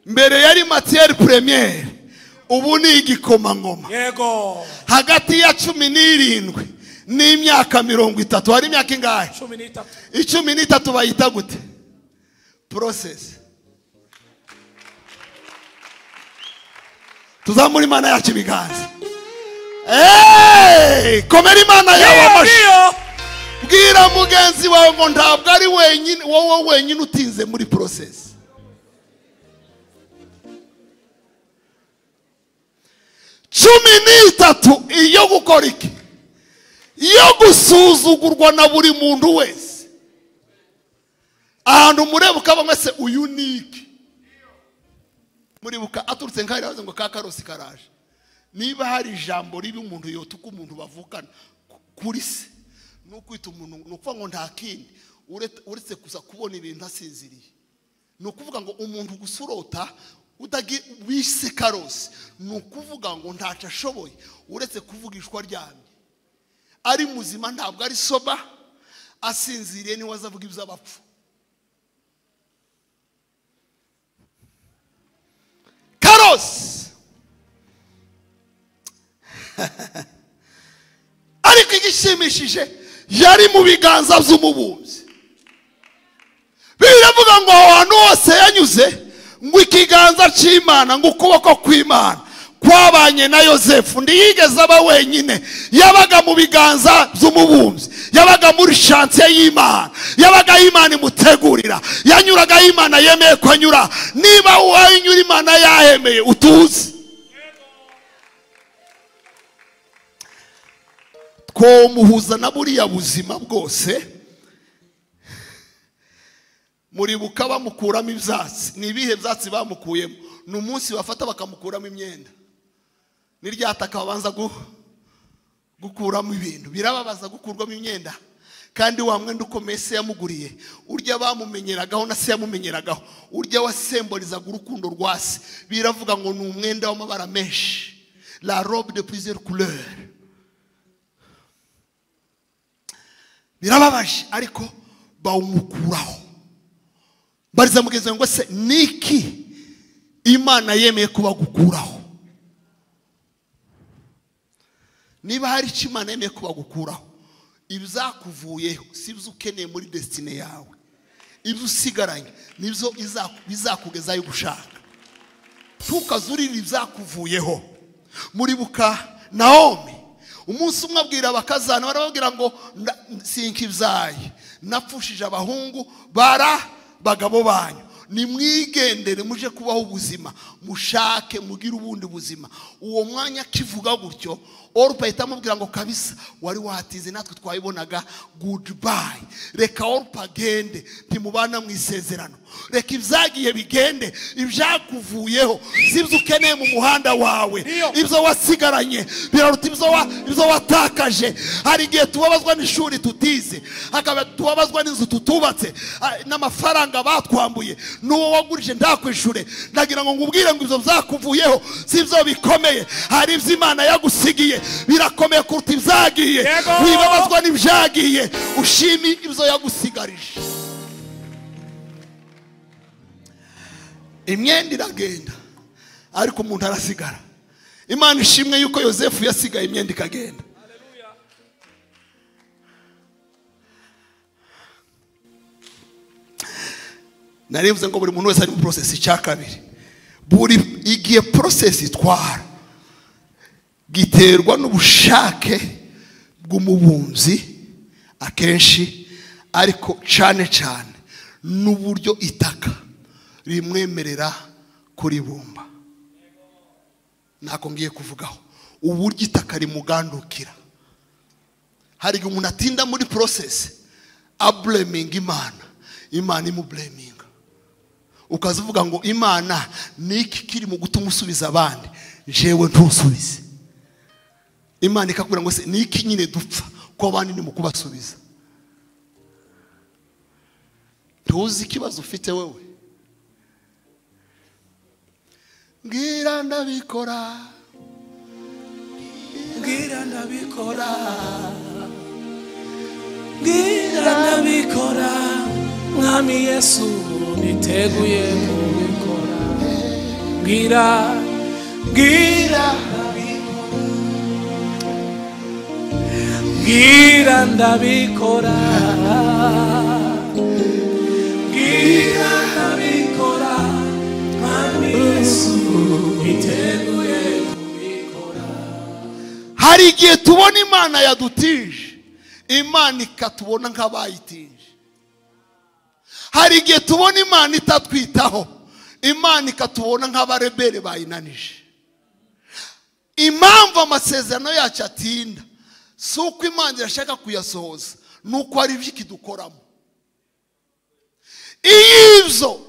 mbere yari matiyeri puremiyeri ubu ni igikomangoma yego hagati ya cumi n'irindwi n'imyaka mirongo itatu hari imyaka ingahe cumi n'itatu icumi n'itatu bayita gute porosesi tuzamura imana yacu ibiganza Hey! komera imana yawe amashyi niyo bwira mugenzi wawe ngo ntabwo ari wenyine wowe wenyine utinze muri porosesi cumi n'itatu iyo gukora iki yo gusuzugurwa na buri muntu wese ahantu mureba ukaba mwese uyu ni iki muribuka aturutse nk'aho yavuze ngo ka karosi karaje niba hari ijambo ribi umuntu yota uko umuntu bavukana ku- kuri se ni ukwita umuntu ni ukuvuga ngo nta kindi uretse- uretse gusa kubona ibintu asinziriye ni ukuvuga ngo umuntu gusa urota udagi wise karosi ni ukuvuga ngo ntacyo ashoboye uretse kuvugishwa aryamye ari muzima ntabwo ari soba asinziriye niwe azavuga iby'abapfu karosi ariko igishimishije yari mu biganza by'umubumbyi biravuga ngo aho hantu hose yanyuze ngo ikiganza cy'imana ngo ukuboko kw'imana kwabanye na yosefu ntiyigeze aba wenyine yabaga mu biganza by'umubumbyi yabaga muri shansiye y'imana yabaga aho imana imutegurira yanyuraga aho imana yemeye ko anyura niba uwawe inyura imana yahemeye utuze twomuhuza na buriya buzima bwose muribuka bamukuramo ibyatsi ni ibihe byatsi bamukuyemo ni umunsi bafata bakamukuramo imyenda ni rya taka babanza gu- gukuramo ibintu birababaza gukurwamo imyenda kandi wa mwenda ukomeye se yamuguriye urya bamumenyeragaho na se yamumenyeragaho urya wasemborizaga urukundo rwa se biravuga ngo ni umwenda w'amabara menshi la robe de plusieurs couleurs birababaje ariko bawumukuraho bariza mugenzi wawe ngo se niki imana yemeye ko bagukuraho niba hari icyo imana yemeye ko bagukuraho ibizakuvuyeho si ibyo ukeneye muri desitine yawe ibyo usigaranye nibyo izaku- bizakugezayo gushaka ntukaze urira ibyakuvuyeho muribuka nawomi umunsi umwe abwira abakazana barababwira ngo "Nda- sinka ibyayi napfushije abahungu bara bagabo banyu nimwigendere muje kubaho ubuzima mushake mugire ubundi buzima uwo mwanya akivuga gutyo orupa ahita amubwira ngo kabisa wari watize natwe twayibonaga goodbye reka orupa agende ntimubana mu isezerano reka ibyagiye bigende ibyakuvuyeho si ibyo ukeneye mu muhanda wawe ibyo wasigaranye biraruta ibyo wa- ibyo watakaje hari igihe tubabazwa n'ishuri tutize hakaba tubabazwa n'inzu tutubatse ah, n'amafaranga batwambuye n'uwo wagurije ndakwishure ndagira ngo ngubwire ngo ibyo byakuvuyeho si ibyo bikomeye hari ibyo imana yagusigiye birakomeye kuruta ibyagiye Yego. wibabazwa n'ibyagiye ushimi ibyo yagusigarije imyenda iragenda ariko umuntu arasigara imana ishimwe yuko yosefu yasigaye imyenda ikagenda narivuze ngo buri muntu wese ari mu porosesi cya kabiri buri igihe porosesi itwara giterwa n'ubushake bw'umubumbyi akenshi ariko cyane cyane n'uburyo itaka rimwemerera kuribumba ntabwo ngiye kuvugaho uburyo itaka rimugandukira hari igihe umuntu atinda muri porosesi abureminga imana imana imubureminga ukaza uvuga ngo imana ni iki kiri mu gutuma usubiza abandi jewe ntusubize imana ikakubwira ngo se ni iki nyine dupfa ko abandi ni mu kubasubiza ntuzi ikibazo ufite wewe mbwira ndabikora mbwira ndabikora mbwira ndabikora mwami yesu niteguye kubikora mbwira mbwira ndabikora bwira ndabikora bwira ndabikora kandi yesu biteguye kubikora hari igihe tubona imana yadutije imana ikatubona nk'abayitije hari igihe tubona imana itatwitaho imana ikatubona nk'abarebere bayinanije impamvu amasezerano yacu atinda si uko imana irashaka kuyasohoza ni uko hari ibyo ikidukoramo iyo ibyo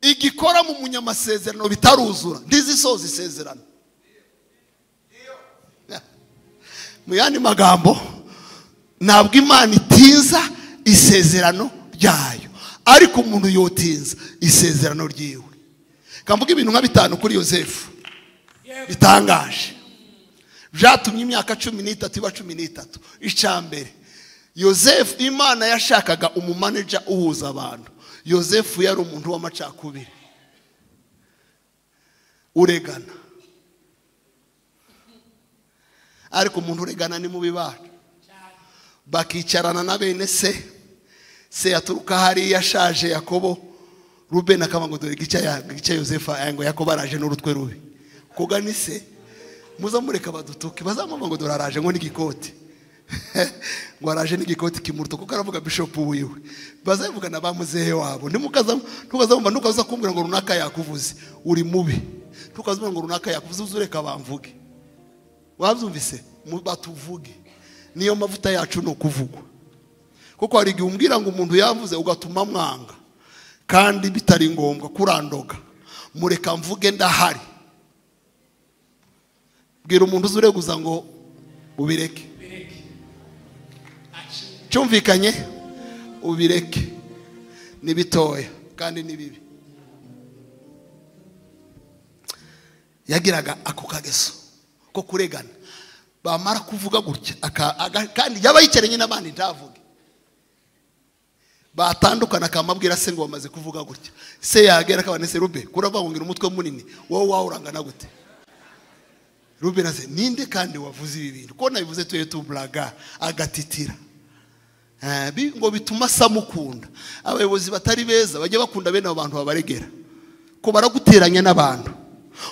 igikoramo umunyamasezerano bitaruzura ntizisoza isezerano mu yandi magambo ntabwo imana itinza isezerano ryayo ariko umuntu yotinza isezerano ryiwe kamvuga ibintu nka bitanu kuri yosefu bitangaje byatumye imyaka cumi n'itatu iba cumi n'itatu icambere yosefu imana yashakaga umumaneja uhuza abantu yosefu yari umuntu w'amacakubiri uregana ariko umuntu uregana ni mubi bacu bakicarana na bene se se yaturuka hariya ashaje yakobo rubeni akaba ngo dore igice ya- igice yosefa aya ngo yakobo araje n'urutwe rubi kuga ni se muza mureka badutuke bazamuha ngo dore araje ngo n'igikoti ngo araje n'igikoti kimuruta kuko aravuga bishopu wiwe bazavugana ba muzehe wabo ntukazamumva ntukaza kumbwira ngo runaka yakuvuze uri mubi ntukazamubwira ngo runaka yakuvuze uze ureka bamvuge wabyumvise mu- batuvuge niyo mavuta yacu ni ukuvugwa kuko hari igihe umbwira ngo umuntu yavuze ugatuma mwanga kandi bitari ngombwa kurandoga mureka mvuge ndahari bwira umuntu uzi ureguza ngo ubireke cyumvikanye ubireke ni bitoya kandi ni bibi yagiraga ako kageso ko kuregana bamara kuvuga gutya aka- aga- kandi yaba yicaranye n'abandi ntavuge batandukana akamabwira se ngo bamaze kuvuga gutya se yagera akabana se rube kurava ngo ngira umutwe munini wowe wawe urangana gute rube na se ninde kandi wavuze ibi bintu ko nabivuze tuye tuburaga agatitira Eh, bi- ngo bituma samukunda abayobozi batari beza bajya bakunda bene abo bantu babaregera ko baraguteranya n'abantu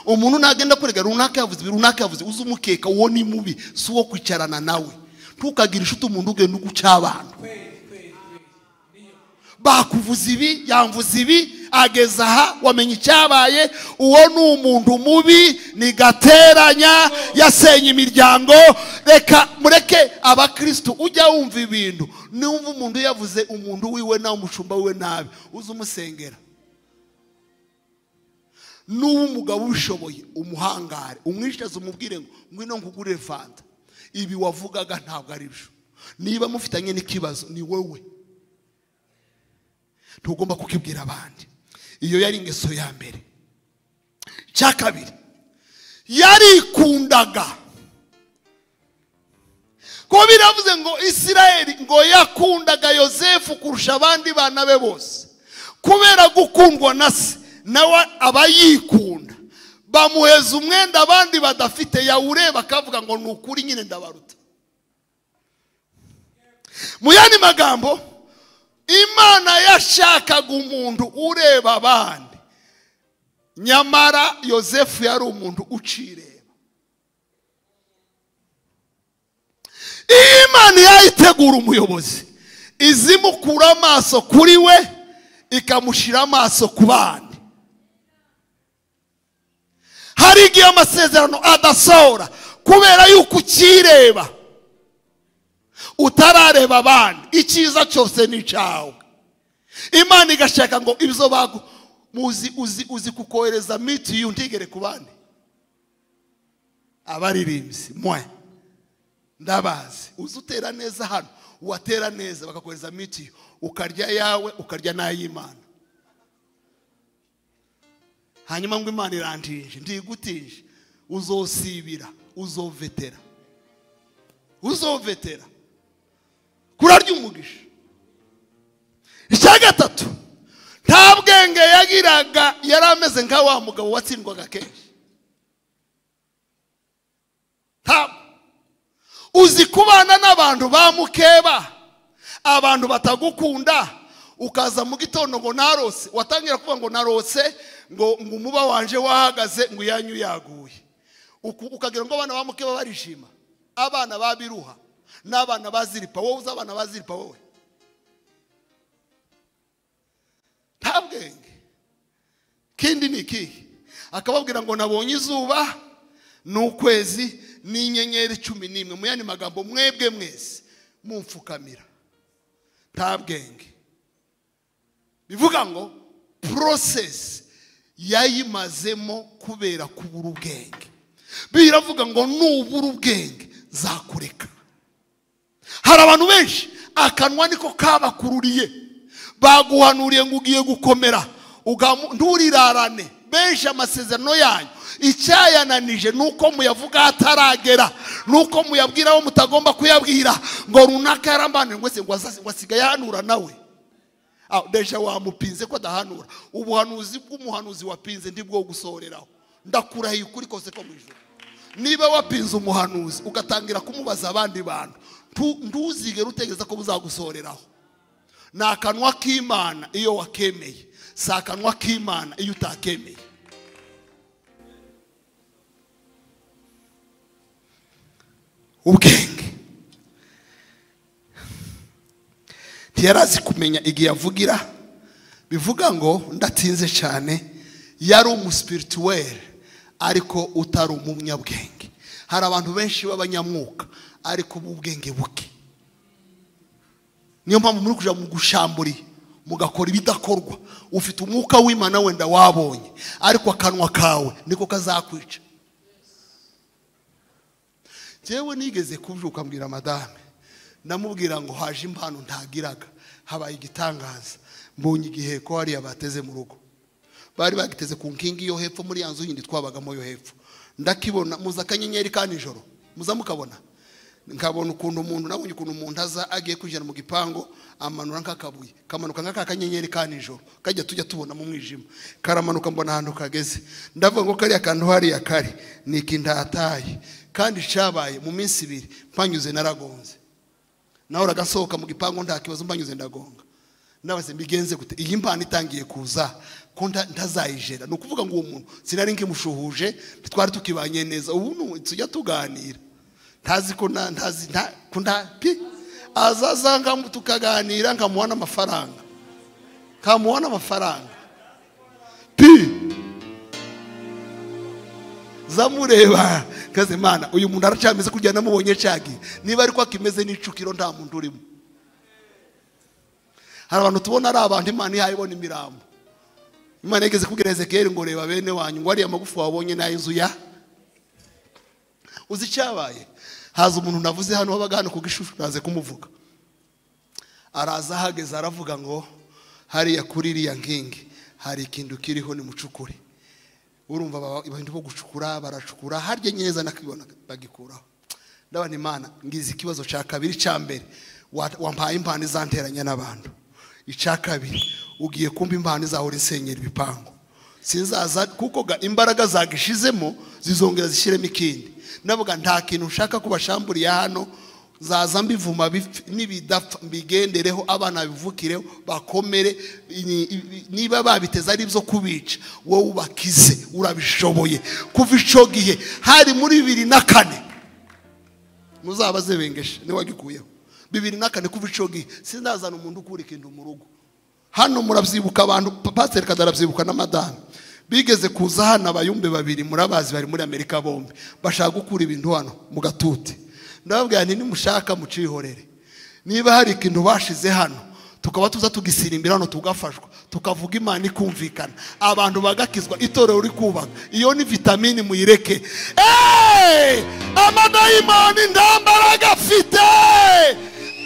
umuntu nagenda kurega runaka yavuze ibi, runaka yavuze uze umukeka uwo ni mubi si uwo kwicarana nawe ntukagire inshuti umuntu ugenda uguca abantu bakuvuza ibi yamvuza ibi ageza aha wamenya icyabaye uwo ni umuntu mubi ni gateranya yasenye imiryango reka mureke abakristu ujya wumva ibintu niwumva umuntu yavuze umuntu wiwe nawe umushumba wiwe nabi uze umusengera n'uwo umugabo ubishoboye umuhangare umwishyuze umubwire ngo ngwino nkugurire fanta ibi wavugaga ntabwo ari byo niba mufitanye n'ikibazo ni wowe ntugomba kukibwira abandi iyo yari ingeso ya mbere cya kabiri yarikundaga ko biravuze ngo isirayeli ngo yakundaga yosefu kurusha abandi bana be bose kubera gukundwa na se nawe aba yikunda bamuheza umwenda abandi badafite yawureba akavuga ngo ni ukuri nyine ndabaruta mu yandi magambo imana yashakaga umuntu ureba abandi nyamara yosefu yari umuntu ucireba iyo imana yayitegura umuyobozi iza imukura amaso kuri we ikamushyira amaso ku bandi hari igihe amasezerano adasohora kubera yuko ukireba utarareba abandi icyiza cyose ni icyawe imana igashaka ngo ibyo bagu muzi uzi uzi kukohereza miti yu ntigere ku bandi abaririmbyi mwe ndabazi uzi utera neza hano uwatera neza bakakohereza mitiyu ukarya yawe ukarya n'ay'imana hanyuma ngo imana irantije ndigutije uzosibira uzovetera uzovetera kurarya umugisha icya gatatu nta bwenge yagiraga yari ameze nka wa mugabo watsindwaga kenshi ntabwo uzi kubana n'abantu ba mukeba abantu batagukunda ukaza mu gitondo ngo narose watangira kuvuga ngo narose ngo ngo umuba wanje wahagaze ngo iyanyu yaguye Uku- ukagira ngo abana ba mukeba barishima abana ba biruha n'abana ba ziripa wowe uzi abana ba ziripa wowe nta bwenge kindi ni ikihe akababwira ngo nabonye izuba n'ukwezi n'inyenyeri cumi n'imwe mu yandi magambo mwebwe mwese mumfukamira nta bwenge bivuga ngo porosesi yayimazemo kubera kubura ubwenge biravuga ngo nubura ubwenge zakureka hari abantu benshi akanwa niko kabakururiye baguhanuriye ngo ugiye gukomera ugamu- nturirarane benshi amasezerano yanyu icyayananije ni uko muyavuga ataragera ni uko muyabwira abo mutagomba kuyabwira ngo runaka yarambanire ngo ese ngo azaze- ngo asigaye ahanura nawe Ah, deja wamupinze ko adahanura ubuhanuzi bw'umuhanuzi wapinze ndibwo gusohoreraho ndakurahiye ukuri kose ko mu ijoro niba wapinze umuhanuzi ugatangira kumubaza abandi bantu ntu- ntuzigere utegereza ko buzagusohoreraho ni akanwa k'imana iyo wakemeye si akanwa k'imana iyo utakemeye ubwenge ntiyari azi kumenya igihe avugira bivuga ngo ndatinze cyane yari umusipirituwere ariko utari umunyabwenge hari abantu benshi b'abanyamwuka ariko b'ubwenge buke niyo mpamvu muri kujya mu gushamburi mugakora ibidakorwa ufite umwuka w'imana wenda wabonye ariko akanwa kawe niko kazakwica njyewe nigeze kubyuka mbwira madame ndamubwira ngo haje impano ntagiraga habaye igitangaza mbonye igihe ko hariya bateze mu rugo bari bagiteze ku nkingi yo hepfo muri ya nzu yindi twabagamo yo hepfo ndakibona muza akanyenyeri ka nijoro muza mukabona nkabona ukuntu umuntu nabonye ukuntu umuntu aza agiye kwinjira mu gipangu amanura nk'akabuye kamanuka nk'aka kanyenyeri ka nijoro kajya tujya tubona mu mwijima karamanuka mbona ahantu kageze ndavuga ngo kariya kantu hariya kari ni ikindataye kandi cyabaye mu minsi ibiri mpanyuze naragonze nawe uragasohoka mu gipangu nta kibazo mbanyuze ndagonga ndabaze mbigenze gute iyi mpano itangiye kuza ko nta- ntazayijera ni ukuvuga ngo uwo muntu sinari nkimushuhuje twari tukibanye neza ubu ni tujya tuganira ntazi ko nta ntazi nta ko nta pi azaza nkamu tukaganira nkamuha n'amafaranga nkamuha n'amafaranga pi zamureba kaze mana uyu muntu aracyameze kugira namubonye cyagiye niba ariko akimeze n'icukiro nta muntu urimo hari abantu tubona ari abantu imana ihaye ibona imirambo imana yigeze kubwira ezekiyeli ngo reba bene wanyu ngo ariya magufa wabonye ni ay'inzu ya uzi icyabaye haza umuntu navuze hano wabaga hano ku gishushu naze kumuvuga araza ahageze aravuga ngo hariya kuri iriya nkingi hari ikintu kiriho nimucukure urumva baba- abantu bo gucukura baracukura harya neza nakibona bagikuraho ndabona imana ngize ikibazo cya kabiri cya mbere wa- wampaye impano izanteranya n'abantu icya kabiri ugiye kumva impano izahora isenyera ibipangu sinzaza kuko ga- imbaraga zagishizemo zizongera zishyiremo ikindi ndavuga nta kintu nshaka kubashamburiye hano zaza mbivuma bipf- nibidapfa mbigendereho abana bivukireho bakomere ni- i- niba babiteze ari byo kubica wowe ubakize urabishoboye kuva ico gihe hari muri bibiri na kane muzabaze bengeshe niwagikuyeho bibiri na kane kuva ico gihe sinazana umuntu ukura ikintu mu rugo hano murabyibuka abantu pasiteri kazi arabyibuka na madamu bigeze kuza hano abayumbe babiri murabazi bari muri amerika bombi bashaka gukura ibintu hano mu gatuti ndababwira nti nimushaka mucihorere niba hari ikintu bashize hano tukaba tuza tugisirimbira hano tugafashwa tukavuga imana ikumvikana abantu bagakizwa itorero uri kubaka iyo ni vitamini muyireke Hey! amadayimoni ntambaraga afite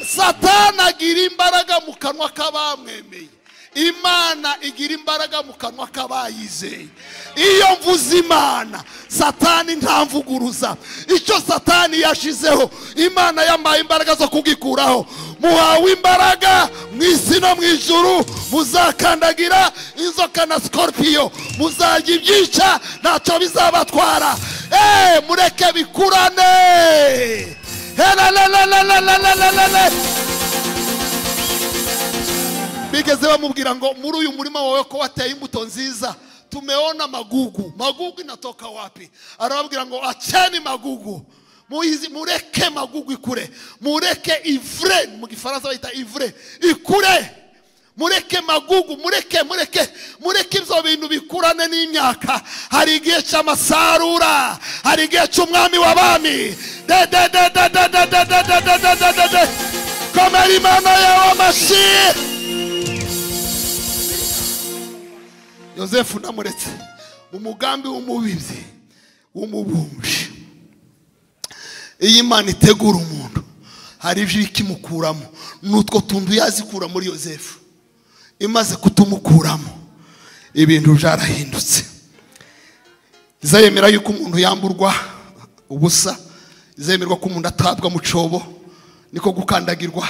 satana agira imbaraga mu kanwa k'abamwemeye imana igira imbaraga mu kanwa k'abayizeye iyo mvuze imana satani ntamvuguruza icyo satani yashizeho imana yambaye imbaraga zo kugikuraho muhawe imbaraga mu isi no mu ijuru muzakandagira inzoka na sikorupiyo muzajya ibyica ntacyo bizabatwara Eh, mureke bikurane bigeze bamubwira ngo muri uyu murima wawe ko wateye imbuto nziza tumeona magugu magugu inatoka wapi arababwira ngo acheni magugu Muizi- mureke magugu ikure mureke ivre mu gifaransa bayita ivre ikure mureke magugu mureke mureke mureke ibyo bintu bikurane n'imyaka hari igihe cy'amasarura hari igihe cy'umwami w'abami de de de de de de de de de de de de de de komera imana yawe amashiye yosefu namuretse mu mugambi w'umubibyi w'umubumbi iyo imana itegura umuntu hari ijwi ikimukuramo ni utwo tuntu yazikura muri yosefu imaze kutumukuramo ibintu byarahindutse izayemera yuko umuntu yamburwa ubusa izemerwa ko umuntu atabwa mu cyobo niko gukandagirwa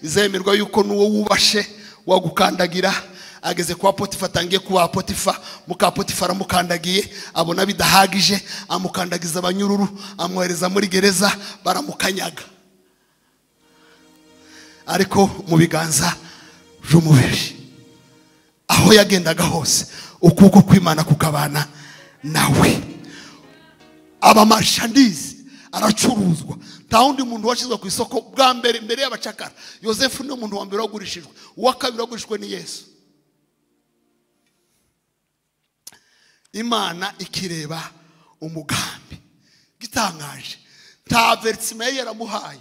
izemerwa yuko n'uwo wubashe wagukandagira ageze kwa potifa atangiye kuba potifa muka potifa aramukandagiye abona bidahagije amukandagiza abanyururu amwohereza muri gereza baramukanyaga ariko mu biganza by'umubiri aho yagendaga hose ukuboko kw'imana kukabana nawe abamarshandizi aracuruzwa nta wundi muntu washyizwe ku isoko bwa mbere mbere y'abacakara yosefu niwe muntu wa mbere wagurishijwe uwa kabiri wagurishijwe ni yesu imana ikireba umugambi gitangaje nta verisima yari yaramuhaye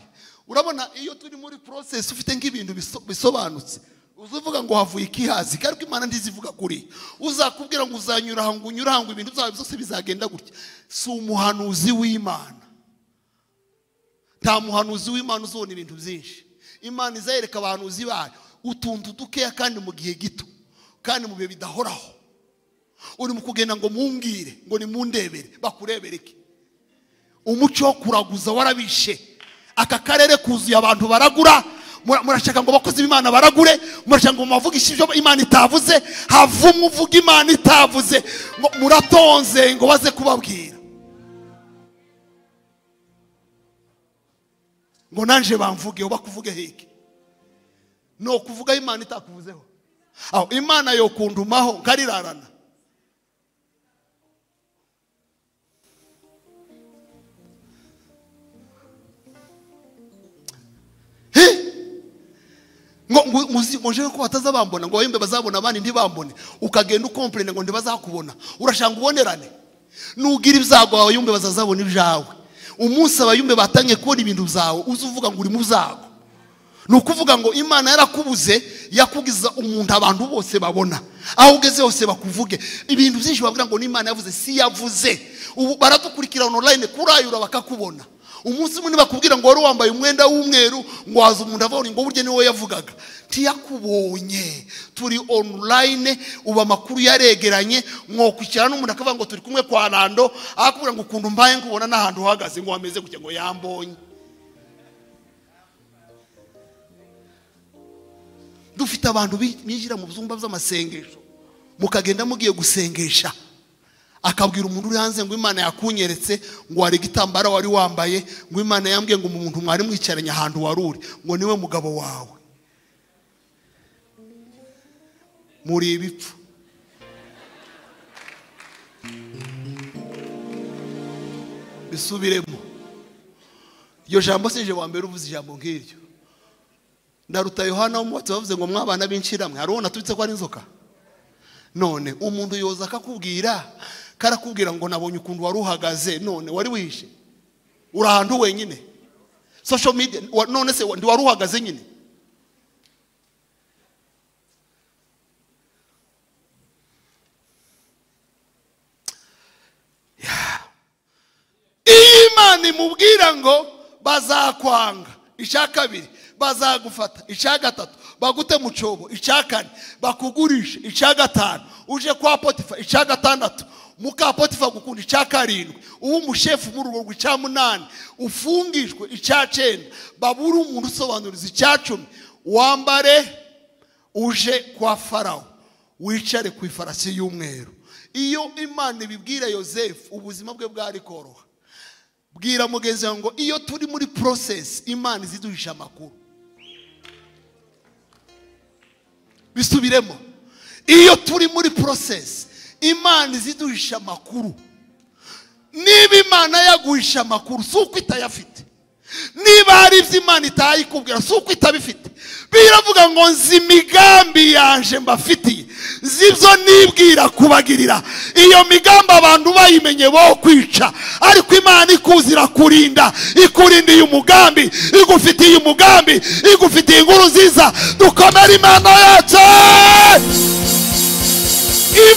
urabona iyo turi muri porosesi ufite nk'ibintu biso- bisobanutse uza uvuga ngo havuye ikihazi ariko imana ntizivuga kuri uzakubwira ngo uzanyura aha ngo unyure aha ngo ibintu byawe byose bizagenda gutya si umuhanuzi w'imana nta muhanuzi w'imana uzabona ibintu byinshi imana izayereka abahanuzi bayo utuntu dukeya kandi mu gihe gito kandi mu bihe bidahoraho uri mu kugenda ngo mumbwire ngo nimundebere bakurebereke umuco wo kuraguza warabishe aka karere kuzuye abantu baragura mura- murashaka ngo abakozi b'imana baragure murashaka ngo muvugishe ibyo imana itavuze havumwe uvuga imana itavuze ngo muratonze ngo baze kubabwira ngo nanje bamvugeho bakuvuge hiki ni ukuvuga aho imana itakuvuzeho aho imana yokundumaho nkarirarana He! ngo ngo muzi- muje ko bataza bambona ngo wembe bazabona abandi ntibambone ukagenda ukomplena ngo ntibazakubona urashanga ubonerane nugira ibyago wawe yumbe bazazabona ibyawe umunsi abayumbe batangiye kubona ibintu byawe uze uvuga ngo uri mu byago ni ukuvuga ngo imana yarakubuze yakugiza umuntu abantu bose babona aho ugeze hose bakuvuge ibintu byinshi babwira ngo n'imana yavuze si yavuze ubu baradukurikirana online kurayura bakakubona umunsi umwe nibakubwira ngo wari wambaye umwenda w'umweru ngo waza umuntu avoni ngo burya niwe yavugaga ntiyakubonye turi online ubu amakuru yaregeranye mwokwikirana n'umuntu akavuga ngo turi kumwe kwa rando akakubwira ngo ukuntu mbaye nkubona n'ahantu uhagaze ngo wameze gutya ngo yambonye dufite abantu bi- binjira mu byumba by'amasengesho mukagenda mugiye gusengesha akabwira umuntu uri hanze ngo imana yakunyeretse ngo wari igitambaro wari wambaye ngo imana yambwiye ngo umuntu mwari mwicaranye ahantu wari uri ngo niwe mugabo wawe muri ibipfu bisubiremo iryo jambo sinje wa mbere uvuze ijambo nk'iryo ndaruta yohana w'umubatsi bavuze ngo mwabana b'inshiramwe hari uwo natubitse ko ari inzoka none umuntu yoza akakubwira karakubwira ngo nabonye ukuntu wari uhagaze none wari wishe uri ahantu wenyine social media wa- none se wa- wari uhagaze nyine iyo imana imubwira ngo bazakwanga icya kabiri bazagufata icya gatatu bagute mu cyobo icya kane bakugurishe icya gatanu uje kwa potifa icya gatandatu muka potifa agukunda icya karindwi uba umushefu muri urwo rwego icya munani ufungishwe icya cyenda babure umuntu usobanuriza icya cumi wambare uje kwa farawo wicare ku ifarasi y'umweru iyo imana ibibwira yosefu ubuzima bwe bwari koroha bwira mugenzi wawe ngo iyo turi muri porosesi imana iziduhisha amakuru bisubiremo iyo turi muri porosesi imana iziduhisha amakuru niba imana yaguhisha amakuru si uko itayafite niba hari ibyo imana itayikubwira si uko itabifite biravuga ngo nzi imigambi yanje mbafitiye zibyo nibwira kubagirira iyo migambi abantu bayimenye bo kwica ariko imana ikuzi irakurinda ikurindiye umugambi igufitiye umugambi igufitiye inkuru nziza dukomere imana yacu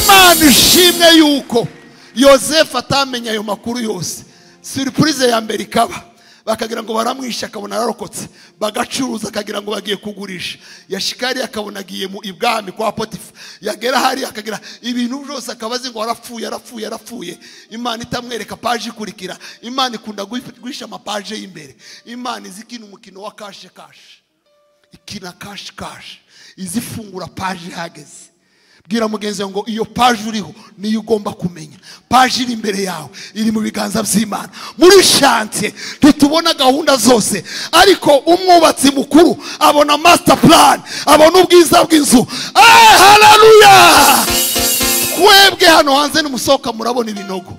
imana ishimwe yuko yosefu atamenya ayo makuru yose siripurize ya mbere ikaba bakagira ngo baramwishe akabona ararokotse bagacuruza akagira ngo bagiye kugurisha yashikari akabona agiye mu ibwami kwa potifa yagera hari akagira ibintu byose akaba azi ngo arapfuye arapfuye arapfuye imana itamwereka paje ikurikira imana ikunda guhi- guhisha amapaje y'imbere imana izi ikina umukino wa kashe kashe ikina kashi kashi izifungura paje ihageze bwira mugenzi wawe ngo iyo paje uriho niyo ugomba kumenya paje iri imbere yawe iri mu biganza by'imana muri shantiye ntitubona gahunda zose ariko umwubatsi mukuru abona masita purani abona ubwiza bw'inzu eee hararuya twebwe hano hanze nimusohoka murabona ibinogo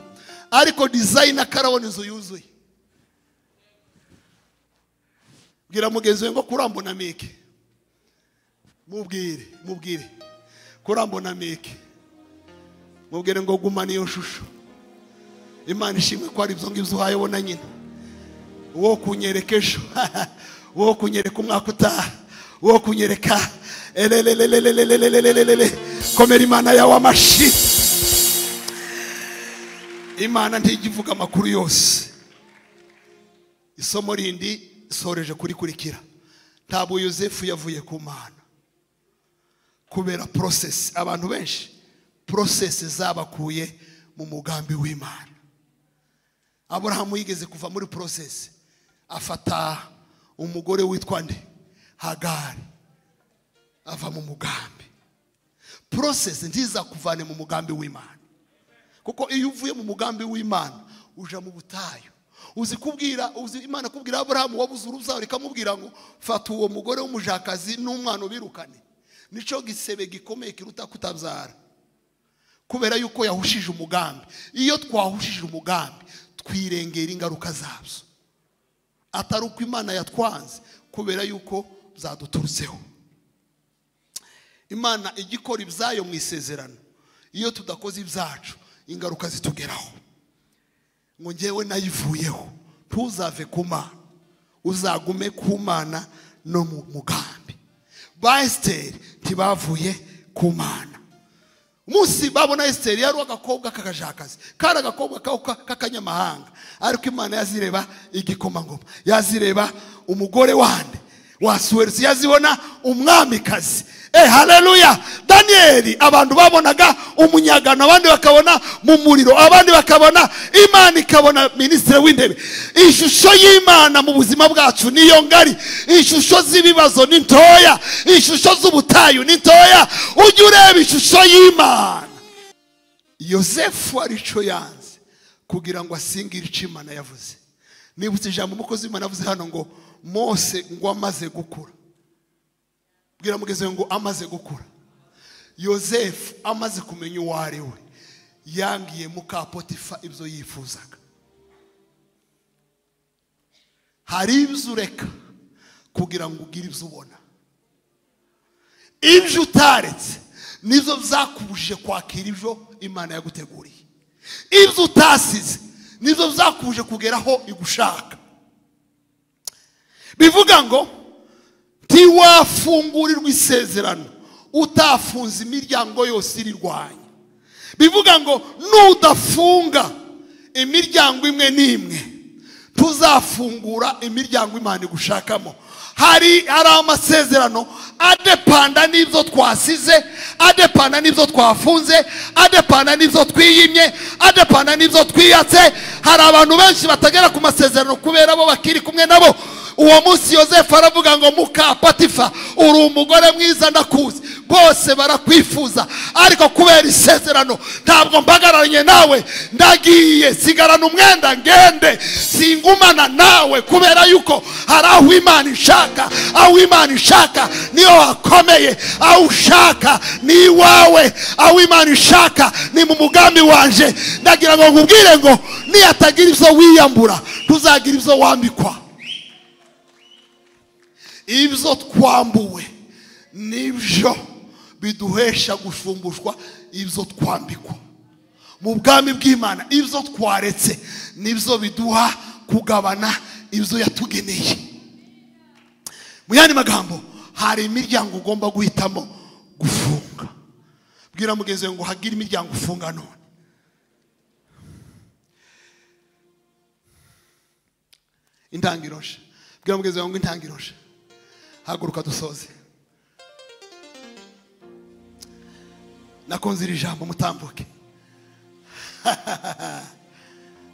ariko dizayini akarabona inzu yuzuye bwira mugenzi we ngo kurambona mike mubwire mubwire kurambona mike mubwire ngo gumana iyo shusho imana ishimwe ko ari ibyo ngibyo uhaye wo na nyina uwo kunyereka ejo uwo kunyereka umwaka utaha uwo kunyereka ererererererererererere komera imana yawe amashi imana ntijya ivuga amakuru yose isomo rindi soreje kurikurikira ntabwo yosefu yavuye ku mana kubera porosesi abantu benshi porosesi zabakuye mu mugambi w'imana aburahamu yigeze kuva muri porosesi afata umugore witwa nde hagari ava mu mugambi porosesi ntizakuvane mu mugambi w'imana kuko iyo uvuye mu mugambi w'imana uja mu butayu uzi kubwira uzi imana kubwira aburahamu wabuze uruzaho ikamubwira ngo fata uwo mugore w'umujakazi n'umwana ubirukane nicyo gisebe gikomeye kiruta kutabyara kubera yuko yahushije umugambi iyo twahushije umugambi twirengera ingaruka zabyo atari uko imana yatwanze kubera yuko byaduturutseho imana ijya ikora ibyayo mu isezerano iyo tudakoze ibyacu ingaruka zitugeraho ngo ngewe nayivuyeho ntuzave ku mana uzagume ku mana no mu mugambi ba esiteri ntibavuye ku mana umunsi babona esiteri yari agakobwa k'akajakazi kari agakobwa ka- k'akanyamahanga ariko imana yazireba igikomangoma yazireba umugore wande wasuwerutse yazibona umwamikazi eh haleluya daniyeli abantu babonaga umunyagano abandi bakabona mu muriro abandi bakabona imana ikabona minisitiri w'intebe ishusho y'imana mu buzima bwacu niyo ngari ishusho z'ibibazo ni ntoya ishusho z'ubutayu ni ntoya ujye ureba ishusho y'imana yosefu arico yanze kugira ngo asingire icyo imana yavuze nibutse ijambo umukozi w'imana yavuze hano ngo mose ngo amaze gukura bwira mugenzi we ngo amaze gukura yosefu amaze kumenya uwo ari we yangiye mukapotifa ibyo yifuzaga hari ibyo ureka kugira ngo ugire ibyo ubona ibyo utaretse nibyo byakubujije kwakira ibyo imana yaguteguriye ibyo utasize nibyo byakubuje kugeraho igushaka bivuga ngo ntiwafungurirwa isezerano utafunze imiryango yose irirwanya bivuga ngo nudafunga imiryango imwe n'imwe tuzafungura imiryango imana igushakamo hari hari amasezerano adepanda n'ibyo twasize adepanda n'ibyo twafunze adepanda n'ibyo twiyimye adepanda n'ibyo twiyatse hari abantu benshi batagera ku masezerano kubera bo bakiri kumwe nabo uwo munsi yosefu aravuga ngo muka patifa uri umugore mwiza ndakuzi bose barakwifuza ariko kubera isezerano ntabwo mbagararanye nawe ndagiye sigarana umwenda ngende singumana nawe kubera yuko hari aho imana ishaka aho imana ishaka niho hakomeye aho ushaka ni iwawe aho imana ishaka ni mu mugambi wanje ndagira ngo nkubwire ngo niyatagira ibyo wiyambura ntuzagira ibyo wambikwa ibyo twambuwe nibyo biduhesha gushumbushwa ibyo twambikwa mu bwami bw'imana ibyo twaretse nibyo biduha kugabana ibyo yatugeneye mu yandi magambo hari imiryango ugomba guhitamo gufunga bwira mugenzi wawe ngo hagire imiryango ufunga none intangiriro nshya bwira mugenzi wawe ngo intangiriro nshya haguruka dusoze nakunze iri jambo mutambuke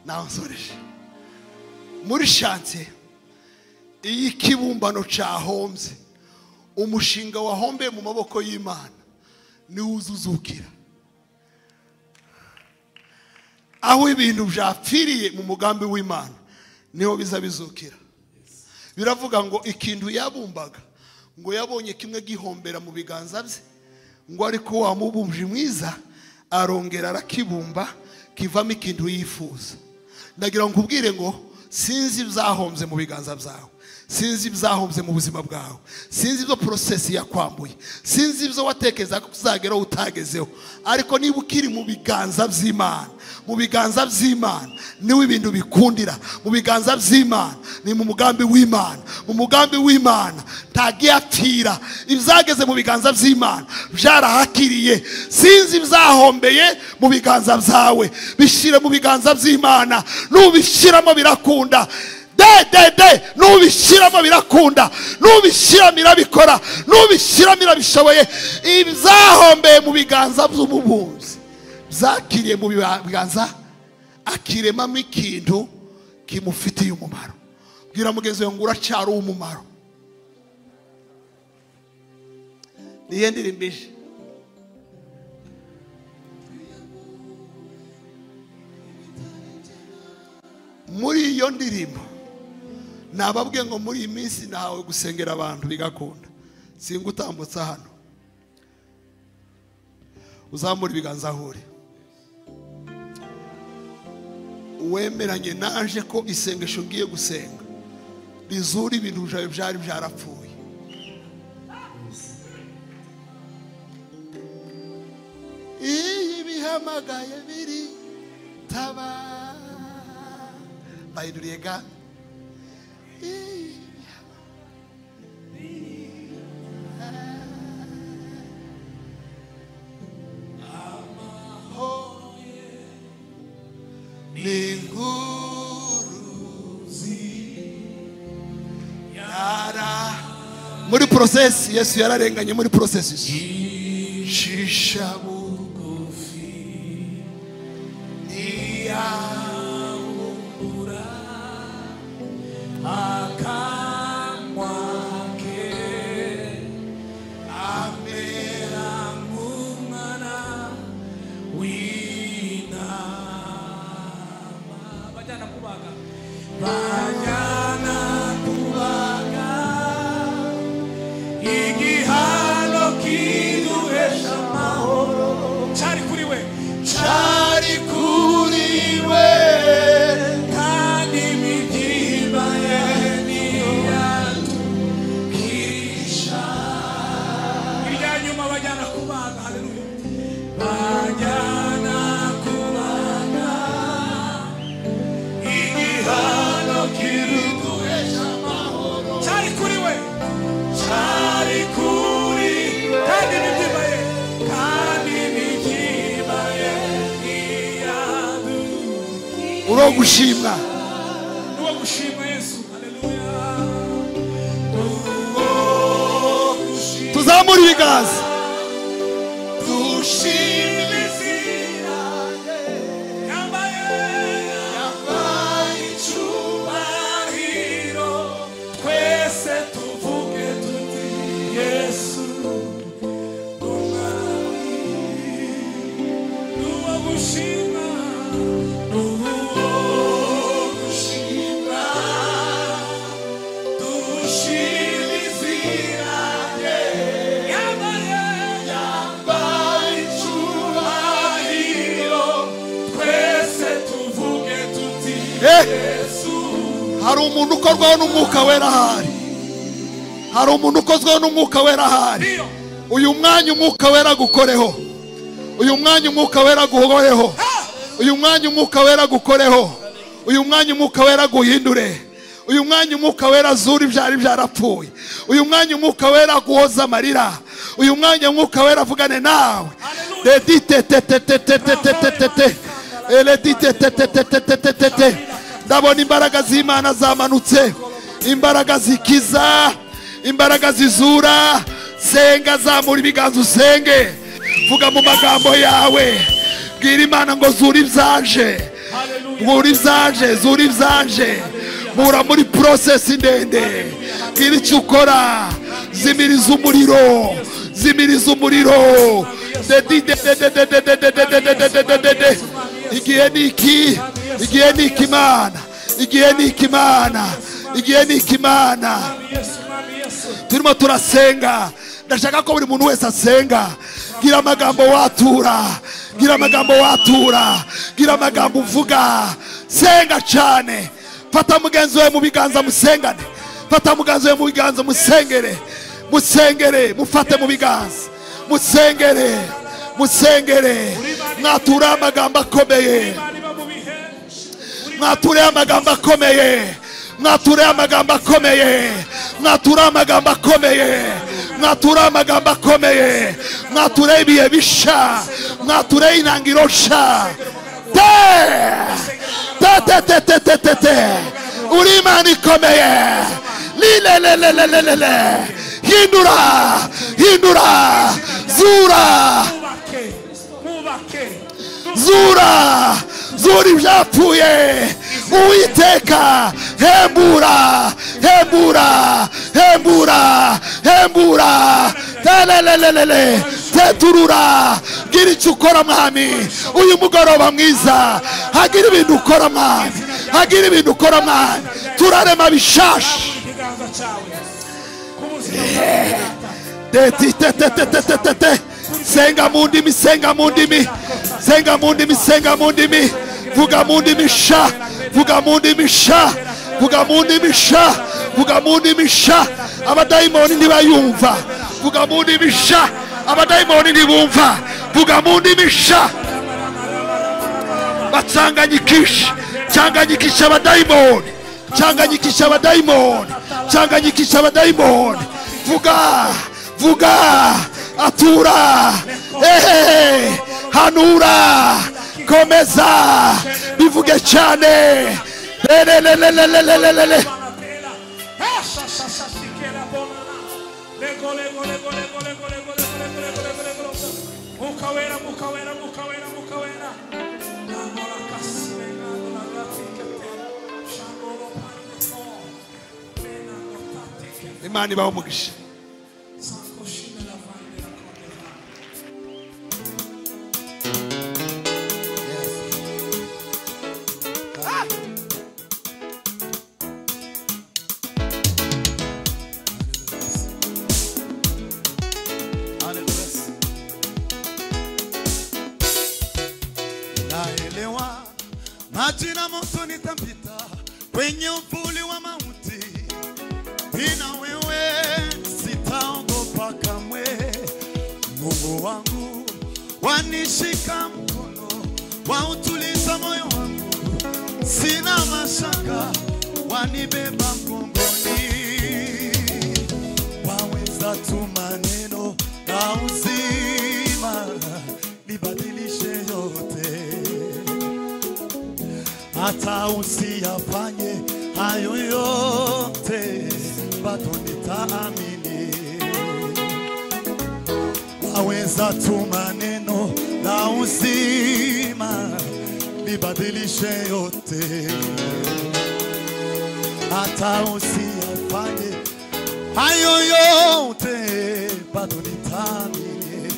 nawe nsoreje muri shanse iyo ikibumbano cyahombye umushinga wahombeye mu maboko y'imana niwo uzuzukira aho ibintu byapfiriye mu mugambi w'imana niho biza bizukira biravuga ngo ikintu yabumbaga ngo yabonye kimwe gihombera mu biganza bye ngo ariko wa mubumbyi mwiza arongera arakibumba kivamo ikintu yifuza ndagira ngo nkubwire ngo sinzi ibyahombye mu biganza byawe sinzi ibyahombye mu buzima bwawe sinzi ibyo porosesi yakwambuye sinzi ibyo watekereza ko uzageraho utagezeho ariko niba ukiri mu biganza by'imana mu biganza by'imana niwe ibintu bikundira mu biganza by'imana ni mu mugambi w'imana mu mugambi w'imana ntagiyapfira ibyageze mu biganza by'imana byarahakiriye sinzi ibyahombeye mu biganza byawe bishyire mu biganza by'imana nubishyiramo birakunda dedede nubishyiramo birakunda nubishyiramo irabikora nubishyiramo irabishoboye ibyahombeye mu biganza by'umubumbyi byakiriye mu biganza akiremamo ikintu kimufitiye umumaro bwira mugenzi we ngo uracyari uw'umumaro niyo ndirimbo ije muri iyo ndirimbo nababwiye ngo muri iyi minsi nawe gusengera abantu bigakunda singa utambutsa hano uzamura ibiganza aho uri wemeranye naje ko isengesho ngiye gusenga rizura ibintu byawe byari byarapfuye iyo ibihamagaye biri taba bayiduriye ga muri porosesi yesu yararenganye muri porosesi shisha bugufi niyambura akanwa ke amera nk'umwana w'intama bajyana kubaga bajyana kubaga igihano kiduhesha amahoro cyari kuri we cyari kuri we kandi imitima ye ntiyatukisha irya nyuma bajyana kubaga haleluya bajyana kubaga igihano kiduhesha amahoro cyari kuri we cyari kuri kandi imitima ye kandi imitima ye ntiyatukisha uro gushimwa Nuwo gushima Yesu. Haleluya. tuzamure ibiganza Dushime izina rye. Yambaye yambaye icyubahiro. Twese tuvuge tuti Yesu. Ni Eh! hari umuntu ukorwaho n'umwuka wera ahari hari umuntu ukozweho n'umwuka wera ahari uyu mwanya umwuka wera gukoreho uyu mwanya umwuka wera guhoreho uyu mwanya umwuka wera gukoreho uyu mwanya umwuka wera guhindure uyu mwanya umwuka wera zura ibyari byarapfuye uyu mwanya umwuka wera guhoza amarira uyu mwanya umwuka wera avugane nawe reditetetetetetetetetete reditetetetetetetetete ndabona imbaraga z'imana zamanutse imbaraga zikiza imbaraga zizura senga zamura ibiganza usenge vuga mu magambo yawe bwira imana ngo zura ibyaje zura ibyaje zura ibyaje bura muri porosesi ndende bwira icyo ukora zimiriza umuriro zimiriza umuriro dedidedededededededededededede. igihe ni iki igihe ni iki imana igihe ni iki imana igihe ni iki imana turimo turasenga ndashaka ko buri muntu wese asenga gira amagambo watura gira amagambo watura gira amagambo uvuga senga cyane fata mugenzi wawe mu biganza musengane fata mugenzi wawe mu biganza musengere musengere mufate mu biganza musengere musengere mwature amagambo akomeye mwature amagambo akomeye mwature amagambo akomeye mwature amagambo akomeye mwature amagambo akomeye mwature ibihe bisha mwature intangiro sha te te te te te te te te uri imana ikomeye lilelelelelelele hindura hindura zura zura zura ibyapfuye uwiteka hembura hembura hembura hembura telelelelele teturura gira icyo ukora mwami uyu mugoroba mwiza hagira ibintu ukora mwami hagira ibintu ukora mwami turarema bishashi tetitetetetetete senga mu ndimi senga mu ndimi senga mu ndimi senga mu ndimi vuga mu ndimi sha vuga mu ndimi sha vuga mu ndimi sha vuga mu ndimi sha abadayimoni ntibayumva vuga mu ndimi sha abadayimoni ntibumva vuga mu ndimi sha bacanganyikisha canganyikisha abadayimoni canganyikisha abadayimoni canganyikisha abadayimoni vuga vuga atura ehe hanura komeza bivuge cyane lelelelelelelelele imana ibaho umugisha naelewa majina moto nitapita kwenye uvuli wa mauti, bila wewe sitaogopa kamwe. Mungu wangu wanishika mkono, wautuliza moyo wangu, sina mashaka, wanibeba mgongoni waweza tu maneno na uzima nibadilishe yote, hata usiyafanye hayo yote, bado nitaamini. Waweza tu maneno na uzima nibadilishe yote, hata usiyafanye hayo yote bado nitamini.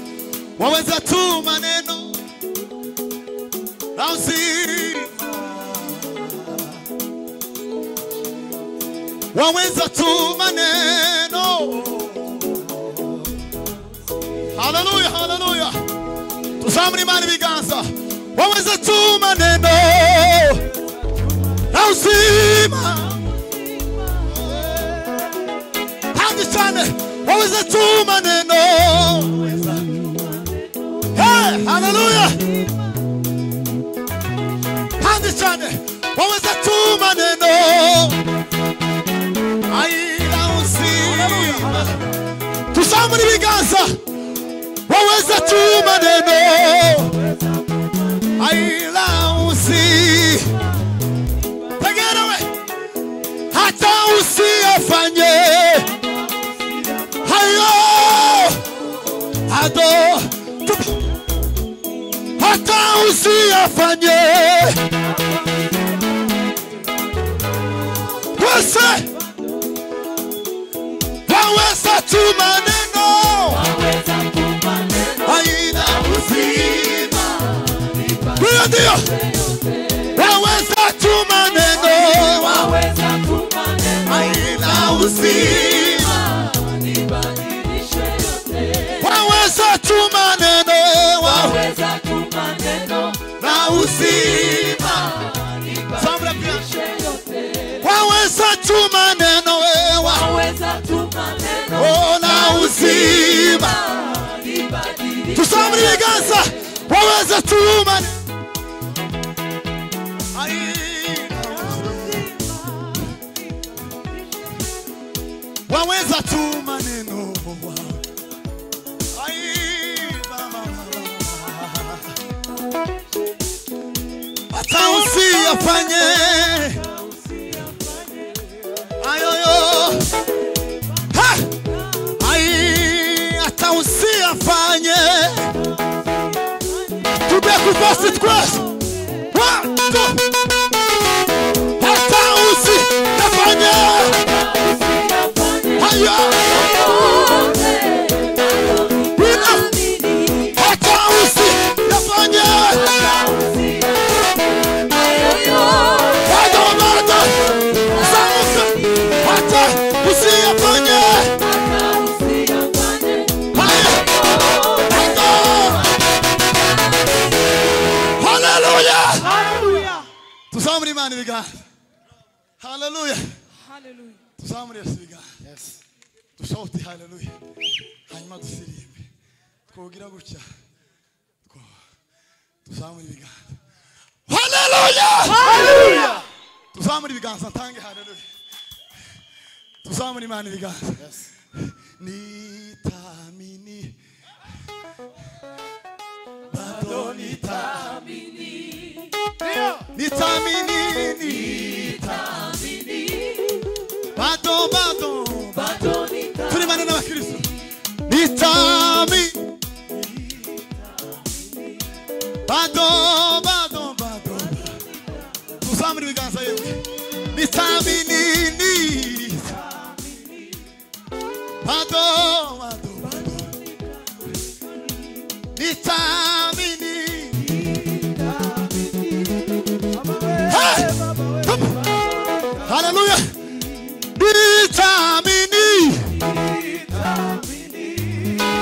Waweza tu maneno na uzima, waweza tu maneno haleluya haleluya tuzamura imana ibiganza waweza tuma neno na uzima kandi cyane waweza tuma neno Hey, haleluya kandi cyane waweza tuma neno Ai, na uzima tuzamura ibiganza waweza tuma neno aila usi tegerewe hata usiyafanye hayo ado hata usiyafanye wese waweza tuma neno haina uzima. Ndiyo, ndiyo. Waweza tuma neno, haina uzima. Waweza tuma neno, wa- na uzima. Samra pia. Waweza tuma neno, we, wa- oh, na uzima. tusamurire ibiganza waweza tuma Ai. waweza tuma neno Ai, mama, mama. hata usiyafanye ayoyo ha! Ai, hata usiyafanye tujye kuvasi twese wato hata usiyafanye ayo hata usiyafanye hata wamata sauka hata usiyafanye ayo haleluya tuzamure imana ibiganza haleluya tuzamure yesu ibiganza dushouti haleluya hanyuma dusirimbe twugira gutya Two- tuzamure ibiganza haleluya tuzamure ibiganza ntange haleluya tuzamure imana ibiganza nitamini bado nitamini nitamini nitamini bado bado turi bane n'abakristo nitami bado bado bado tuzamura ibiganza yewe nitamini ni bado bado bado nitamini Hey! Come on. Hallelujah. Nitamini.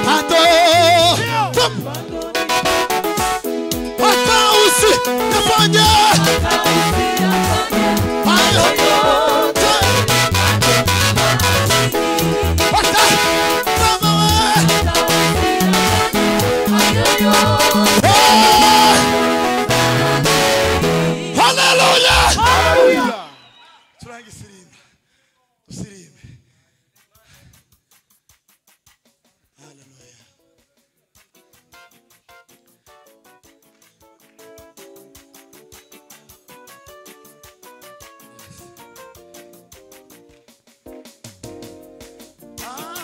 Pato. Come. Hata usi nifanye. Hayo yote. Hata kama we- Hey! Hallelujah. turange isirimbe dusirimbe haleluya Ama,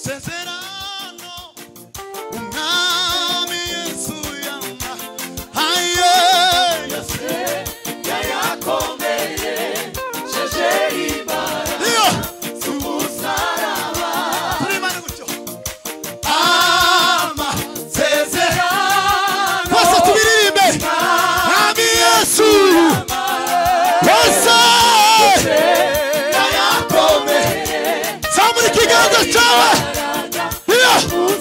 sezerano umwami yesu yama aye yesu Yeah.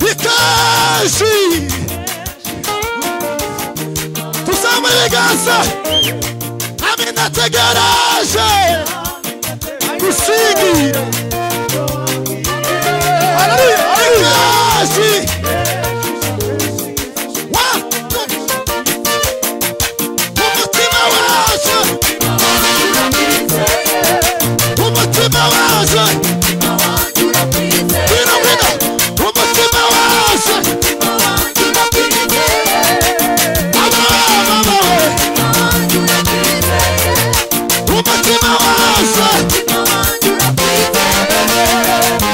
benshi tuzamura ibiganza hamwe nategeraje gusigira Ignashi. One, two. Umutima waje umutima waje Bwira bwira umutima waje umutima waje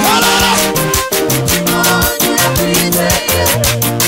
La, la, la. Thank you.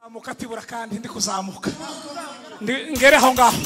amuka atibura kandi ndi kuzamuka Ndi- ngere aho ngaho